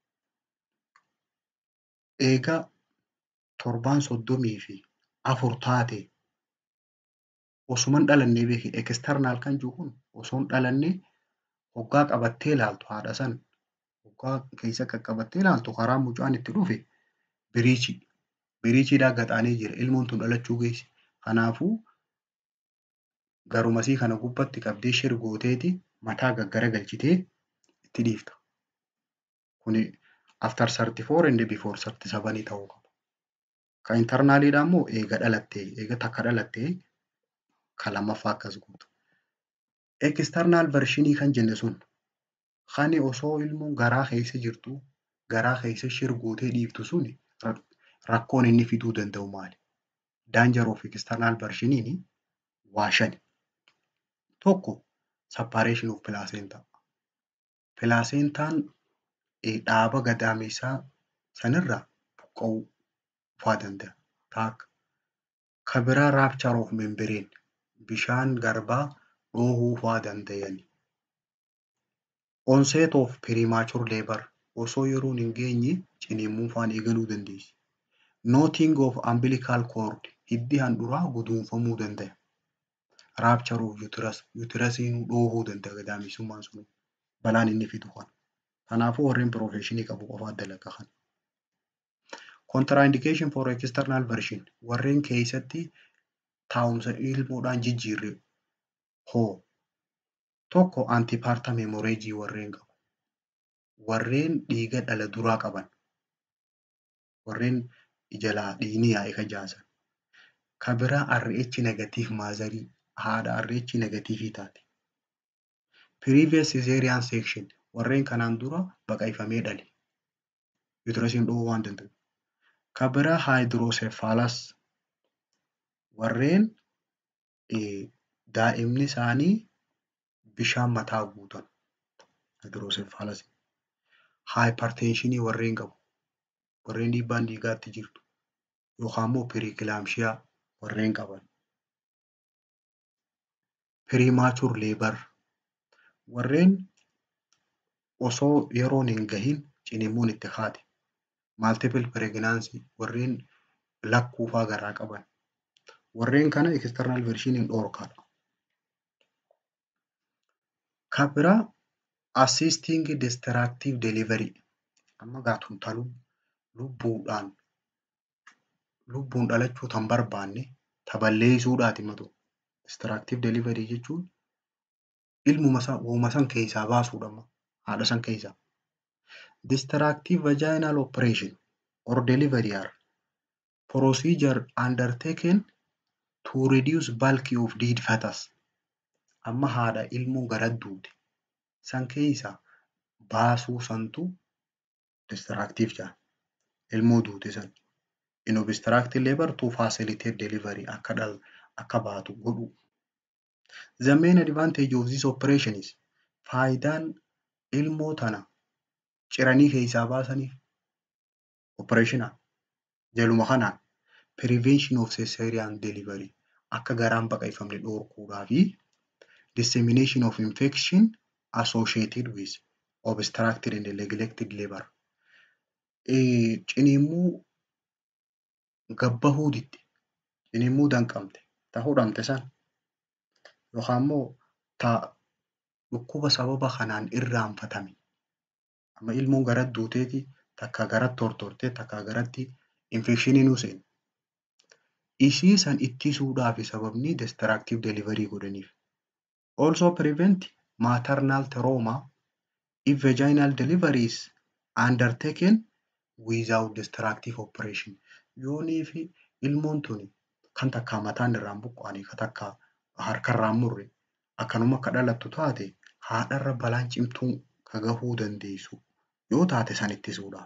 eega torbaan soddomii fi afur taate osuman dhalannee beeki eksternaal kan jiru kun osoon dhalannee hoggaa qabattee ilaaltu haadha san hoggaa keessa qaqqabattee ilaaltu karaa mucaan itti dhufe biriichii biriichiidhaa gaxaanee jira ilmoon tun dhalachuu geessi. Kanaafuu garumasii kana gubbatti qabdee shir gooteeti mataa gaggara galchitee itti dhiifta. Kuni after 34 and before 37 ta'uu qaba. Ka internaaliidha immoo eega dhalattee eega takka dhalattee ka lammaffaa akkas gootu. External vershinii kan jenne sun kan osoo ilmoon garaa keessa jirtu garaa keessa shir gootee dhiiftu sun rakkoon inni fiduu danda'u maali? Danger of external vershiniin waa shani. Tokko separation of placenta. Placentaan dhaaba gadameessaa sanirraa buqqa'uu fa'aa danda'a. Takka. Ka biraa rapture of membrane bishaan garbaa dhoohuu fa'aa danda'ani. Onset of premature labor osoo yeroon hin geenye ciniinsuu fa'aan eegaluu dandeessi. Knotting of umbilical cord hiddi handhuraa guduunfamuu danda'a. Rapture of uterus uterasiin dhoohuu danda'a gadameessummaan sun balaan inni fidu kana. Kanaafuu warreen profeshinii qabu qofaa dalaga kana. Contraindication for external version warreen keessatti taa'umsa ilmoodhaan jijjiirre hoo tokko antipartum hemorrhagii warreen qabu. Warreen dhiiga dhala duraa qaban. Warreen jalaa dhiigni yaa'e kajaasan. Ka biraa RH negatiif maazarii haadha RH negatiifii taate. Previous cesarean section warreen kanaan dura baqaqfamee dhale. Uterasiin dhoowwuu waan danda'u. Ka biraa hydrocephalus warreen daa'imni isaanii bishaan mataa guutan. Hydrocephalus. Hypertensionii warreen qabu. Warreen dhiibbaan dhiigaatti jirtu. Yookaan immoo pirikilaamshiyaa warreen qaban. Premature labor warreen osoo yeroon hin gahin ciniinsuun itti haate. Multiple pregnancy warreen lakkuufaa garaa qaban. Warreen kana external vershiniin dhoorkaadha. Ka biraa assisting destructive delivery amma gaatun ta lubbuudhaan lubbuun dhalachuu tan barbaanne ta balleessuudhaati matu. Destructive delivery jechuun ilmuma san uuma san keessaa baasuudha haadha san keessaa. Destructive vaginal operation or delivery are procedure undertaken to reduce bulk of dead fetus. Amma haadha ilmoo gara duute san keessaa baasuu santu destructive jedhama. Ilmoo duute san. In obstructive labor to facilitate delivery akka dhal akka baatu godhu. The main advantage of this operation is faayidaan ilmoo tana ciranii keessaa baasaniif opereeshinaa jaluma kanaan prevention of cesarean delivery akka garaan baqaqfamne dhorkuudhaa fi dissemination of infection associated with obstructed and neglected labor. Ciniinsuu gabbahuu didde ciniinsuu danqamte ta hudhamte san yookaan immoo ta dhukkuba sababa kanaan irraanfatame amma ilmoon gara duuteeti takka garatti tortortee takka garatti infekshinii nuu seene. Isii san ittisuudhaafi sababni destructive delivery godhaniif. Also prevent maternal trauma if vaginal delivery is undertaken without destructive operation. Yoonii fi ilmoon tuni kan takkaa mataan irraan buqqaanii kan takkaa harkarraan murre akkanuma akka dhalattu taate haadharra balaan cimtuun ka gahuu dandeessu yoo taate san ittisuudhaaf.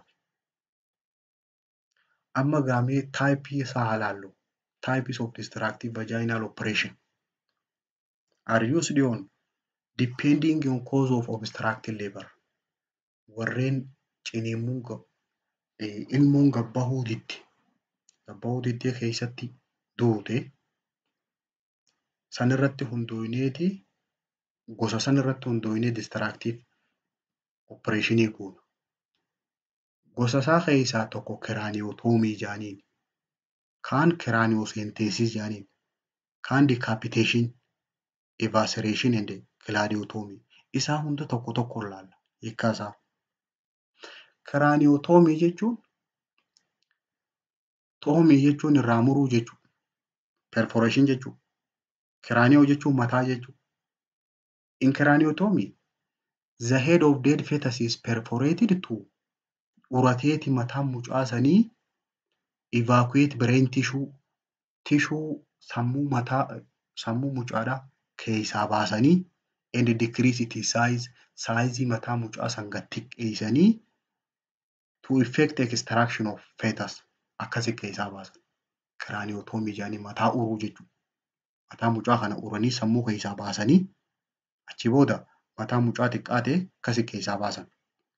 Amma gaamee taayipii isaa haa laallu. Types of destructive vaginal operation are used on depending on cause of obstructed labor. Warreen ciniinsuun gab- eh, ilmoon gabbahuu didde gabbahuu diddee keessatti duute sanirratti hundooyineeti gosa sanirratti hundooyinee destructive operation goona. Gosa isaa keessaa tokko kiraaniyotoomii jedhaniin, kaan kiraaniyosenteesis jedhaniin, kaan decapitation, evisceration and cladiotomy. Isaa hunda tokko tokkoon ilaalla hiikkaa isaa. Kiraaniyotoomii jechuun toomii jechuun irraa muruu jechuudha. Perforation jechuudha. Kiraaniyoo jechuun mataa jechuudha. In craniotomy, the head of dead fetus is perforated to urateeti mataan mucaa sanii evacuate brain tissue tishuu sammuu mataa sammuu mucaadhaa keessaa baasanii and decrease its size saayizii mataa mucaa san gad xiqqeessanii to effect extraction of fetus akkasi keessaa baasan. Kiraaniyotoomii jedhanii mataa uruu jechuudha. Mataa mucaa kana uranii sammuu keessaa baasanii achi booda mataa mucaa xiqqaa ta'e akkasi keessaa baasan.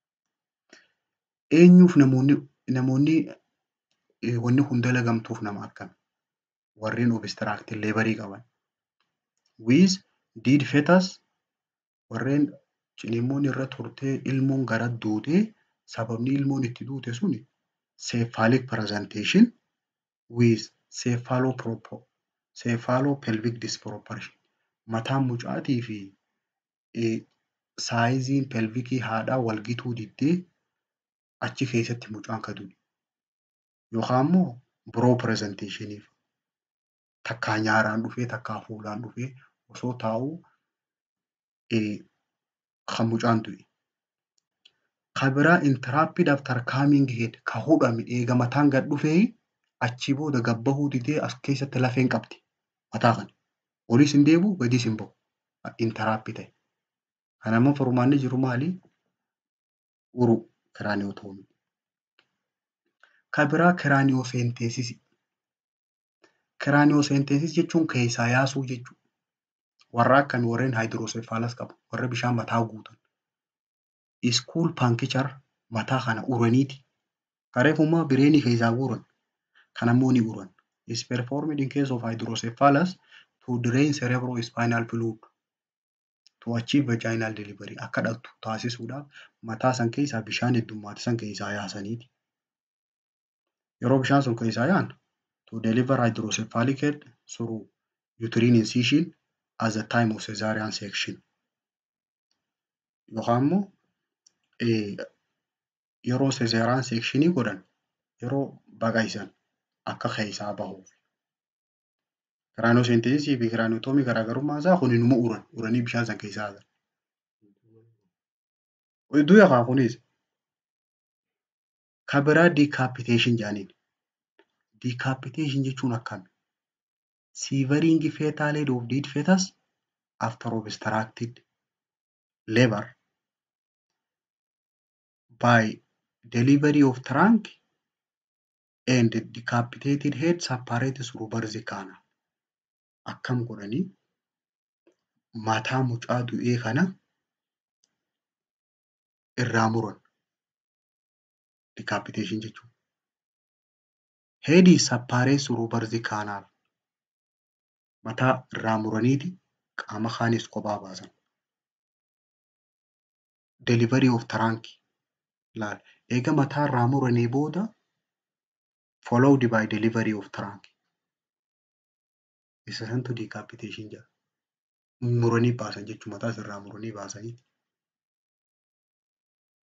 Eenyuuf namoonni namoonni eh, wanni kun dalagamtuuf nama akkami? Warreen obstructed labour qaban. With dead fetus warreen ciniinsuun irra turtee ilmoon gara duutee sababni ilmoon itti duute suni cephalic presentation with cephalopropo cephalopelvic disproportion. Mataan mucaatii fi eh, saayiziin pelvikii haadhaa wal gituu diddee achi keessatti mucaan ka du'e. Yookaan immoo biroo pirezenteeshiniif takkaa nyaaraan dhufee takkaa fuulaan dhufee osoo taa'uu eh, kan mucaan du'e. Kan biraa interrupted after coming head ka hudhame eega mataan gad dhufee achii booda gad bahuu didee as keessatti lafeen qabdi mataa kana. Olis hin deebi'u gadis hin bahu. Interrupted ta'e. Kana immoo furmaanni jiru maali? Uru kiraaniyotoomii. Kan biraa kiraaniyosenteesisii. Kiraaniyosenteesis jechuun keessaa yaasuu jechuudha. Warra akkamii warreen haayidrooseefaalas qabu warra bishaan mataa guutan. Iskuul paankechar mataa kana uraniiti. Kareefummaa bireenii keessaa guuran. Kan ammoo ni uran. Is performed in case of hydrocephalus to drain cerebrospinal fluid to achieve vaginal delivery. Akka dhaltu taasisuudhaaf mataa san keessaa bishaan heddummaate san keessaa yaasaniiti. Yeroo bishaan sun keessaa yaa'an to deliver hydrocephalic head through uterine incision at the time of cesarean section. Yookaan immoo eh, yeroo cesarean sectionii godhan yeroo baqaysan akka keessaa bahuuf. Kiraaniyosenteesisii fi kiraaniyotoomii garaagarummaan isaa kun inuma uran uranii bishaan san keessaa baasan. Hedduu yafaa kunis kan biraa decapitation jedhaniin. Decapitation jechuun akkami? Severing fetal head of dead fetus after obstructed labor by delivery of trunk and decapitated head separated through birth canal. Akkam godhanii mataa mucaa du'ee kana irraa muran. Decapitation jechuun. Head is separated through birth canal. Mataa irraa muraniiti qaama kaanis kophaa baasan. Delivery of trunk. Laal. Eega mataa irraa muranii booda followed by delivery of trunk. Isa santu decapitation jedhama. Muranii baasan jechuun mataa irraa muranii baasanii.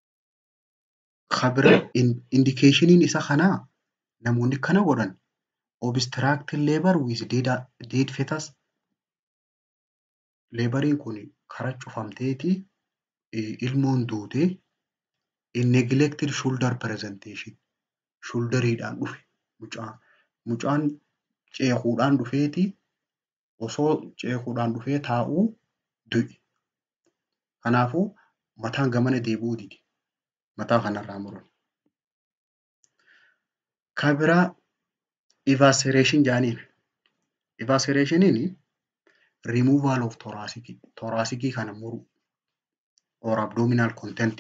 Kan biraa indikeeshiniin isa kanaa namoonni kana godhan obstructing labor with dead, dead fetus leebariin kun karaa cufamteeti ilmoon duute in neglected shoulder presentation shoulderiidhaan dhufe mucaan mucaan ceekuudhaan dhufeeti osoo ceekuudhaan dhufee taa'uu du'e. Kanaafuu mataan gamana deebi'uu dide. Mataa kanarraa muran. Kan biraa evacuation jedhaniin. Evacuationiin removal of thoracic thoracicii kana muru or abdominal content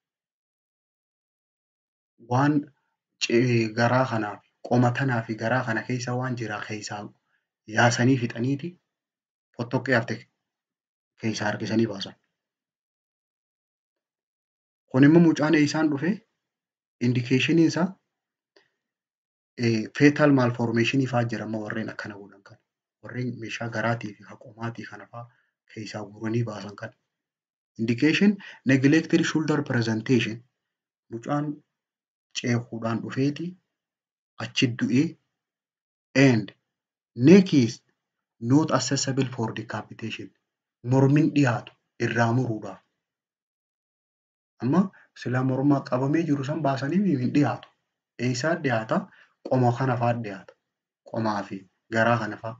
waan garaa kanaaf qomatanaa fi garaa kana keessa waan jira keessaa yaasanii fixaniiti fottoqqee hafte keessaa harkisanii baasan. Kun immoo mucaan eessaan dhufe indikeeshiniin isaa fetal malformationii fa'aa jira amma warreen akkana godhan kana. Warreen meeshaa garaatii fi qomaatii kana fa'aa keessaa guuranii baasan kana. Indication neglected shoulder presentation mucaan ceekuudhaan dhufeeti achi du'ee and neck is not accessible for decapitation mormin dhiyaatu irraa muruudhaaf. Amma sila morma qabamee jiru san baasanii hin dhiyaatu. Eessaa dhiyaata? Qoma kana fa'aa dhiyaata. Qomaa fi garaa kana fa'aa.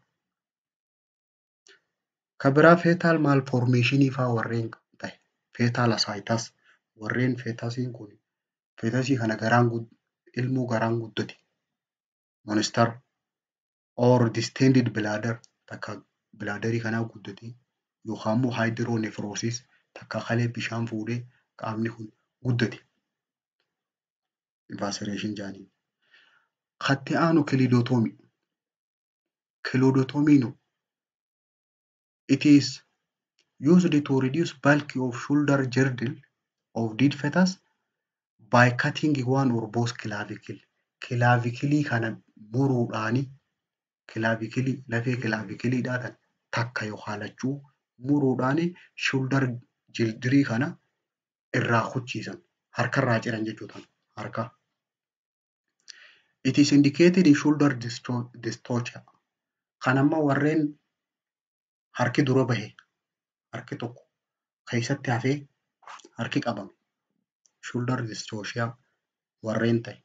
Kan biraa fetal malformationii fa'aa warreen ta'e fetal asciitus warreen fetasiin kun fetasii kana garaan ilmoo garaan guddate monster or distended bladder takka bilaadarii kanaa guddate yookaan immoo hydronephrosis takka kalee bishaan fuudhee qaamni kun guddate. Evacuation jedhanii. Katti aanu kilidotomii. Kilidootomiin it is used to reduce bulk of shoulder girdle of dead fetus by cutting one or both clavicle. Clavicle kana muruudhaani clavicle lafee clavicle tan takka yookaan lachuu muruudhaani shoulder girdle kana irraa kuchiisan harkarraa ciran jechuudha harka. It is indicated in shoulder dystocia. Kan amma warreen harki dura bahe harki tokko keessatti hafee harki qabame shoulder dystocia warreen ta'e.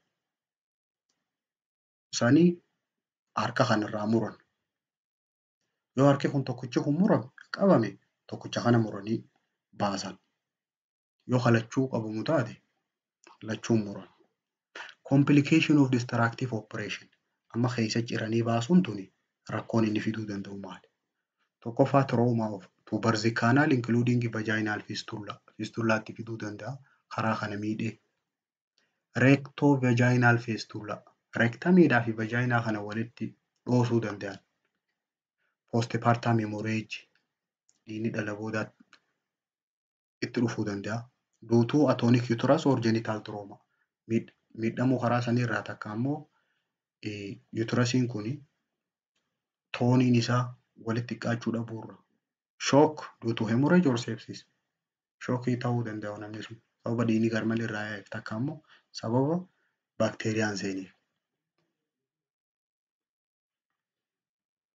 Isaanii harka kanarraa muran. Yoo harki kun tokkichi kun murame qabame tokkicha kana muranii baasan. Yoo halachuu qabamu taate lachuun muran. Complication of destructive operation. Amma keessa ciranii baasuun tuni rakkoon inni fiduu danda'u maali? Tokkoffaa trauma of tuberous canal including vaginal fistula. Fistulaatti fiduu danda'a. Karaa kana miidhee. Recto vaginal fistula. Rektamiidhaa fi vaginaa kana walitti dhoosuu danda'an. Postpartum hemorrhage. Dhiigni dhala boodaatti itti dhufuu danda'a. Duutuu atoonic uterus or genital trauma. Miidhamuu karaa sanirraa takka ammoo uterusiin kun tooniin isaa walitti dhiqaachuu dhabuurra. Shock due to hemorrhage or sepsis. Shookii ta'uu danda'a namni sun. Sababa dhiigni garmalee irraa yaa'eef takka ammoo sababa baakteeriyaan seeniif.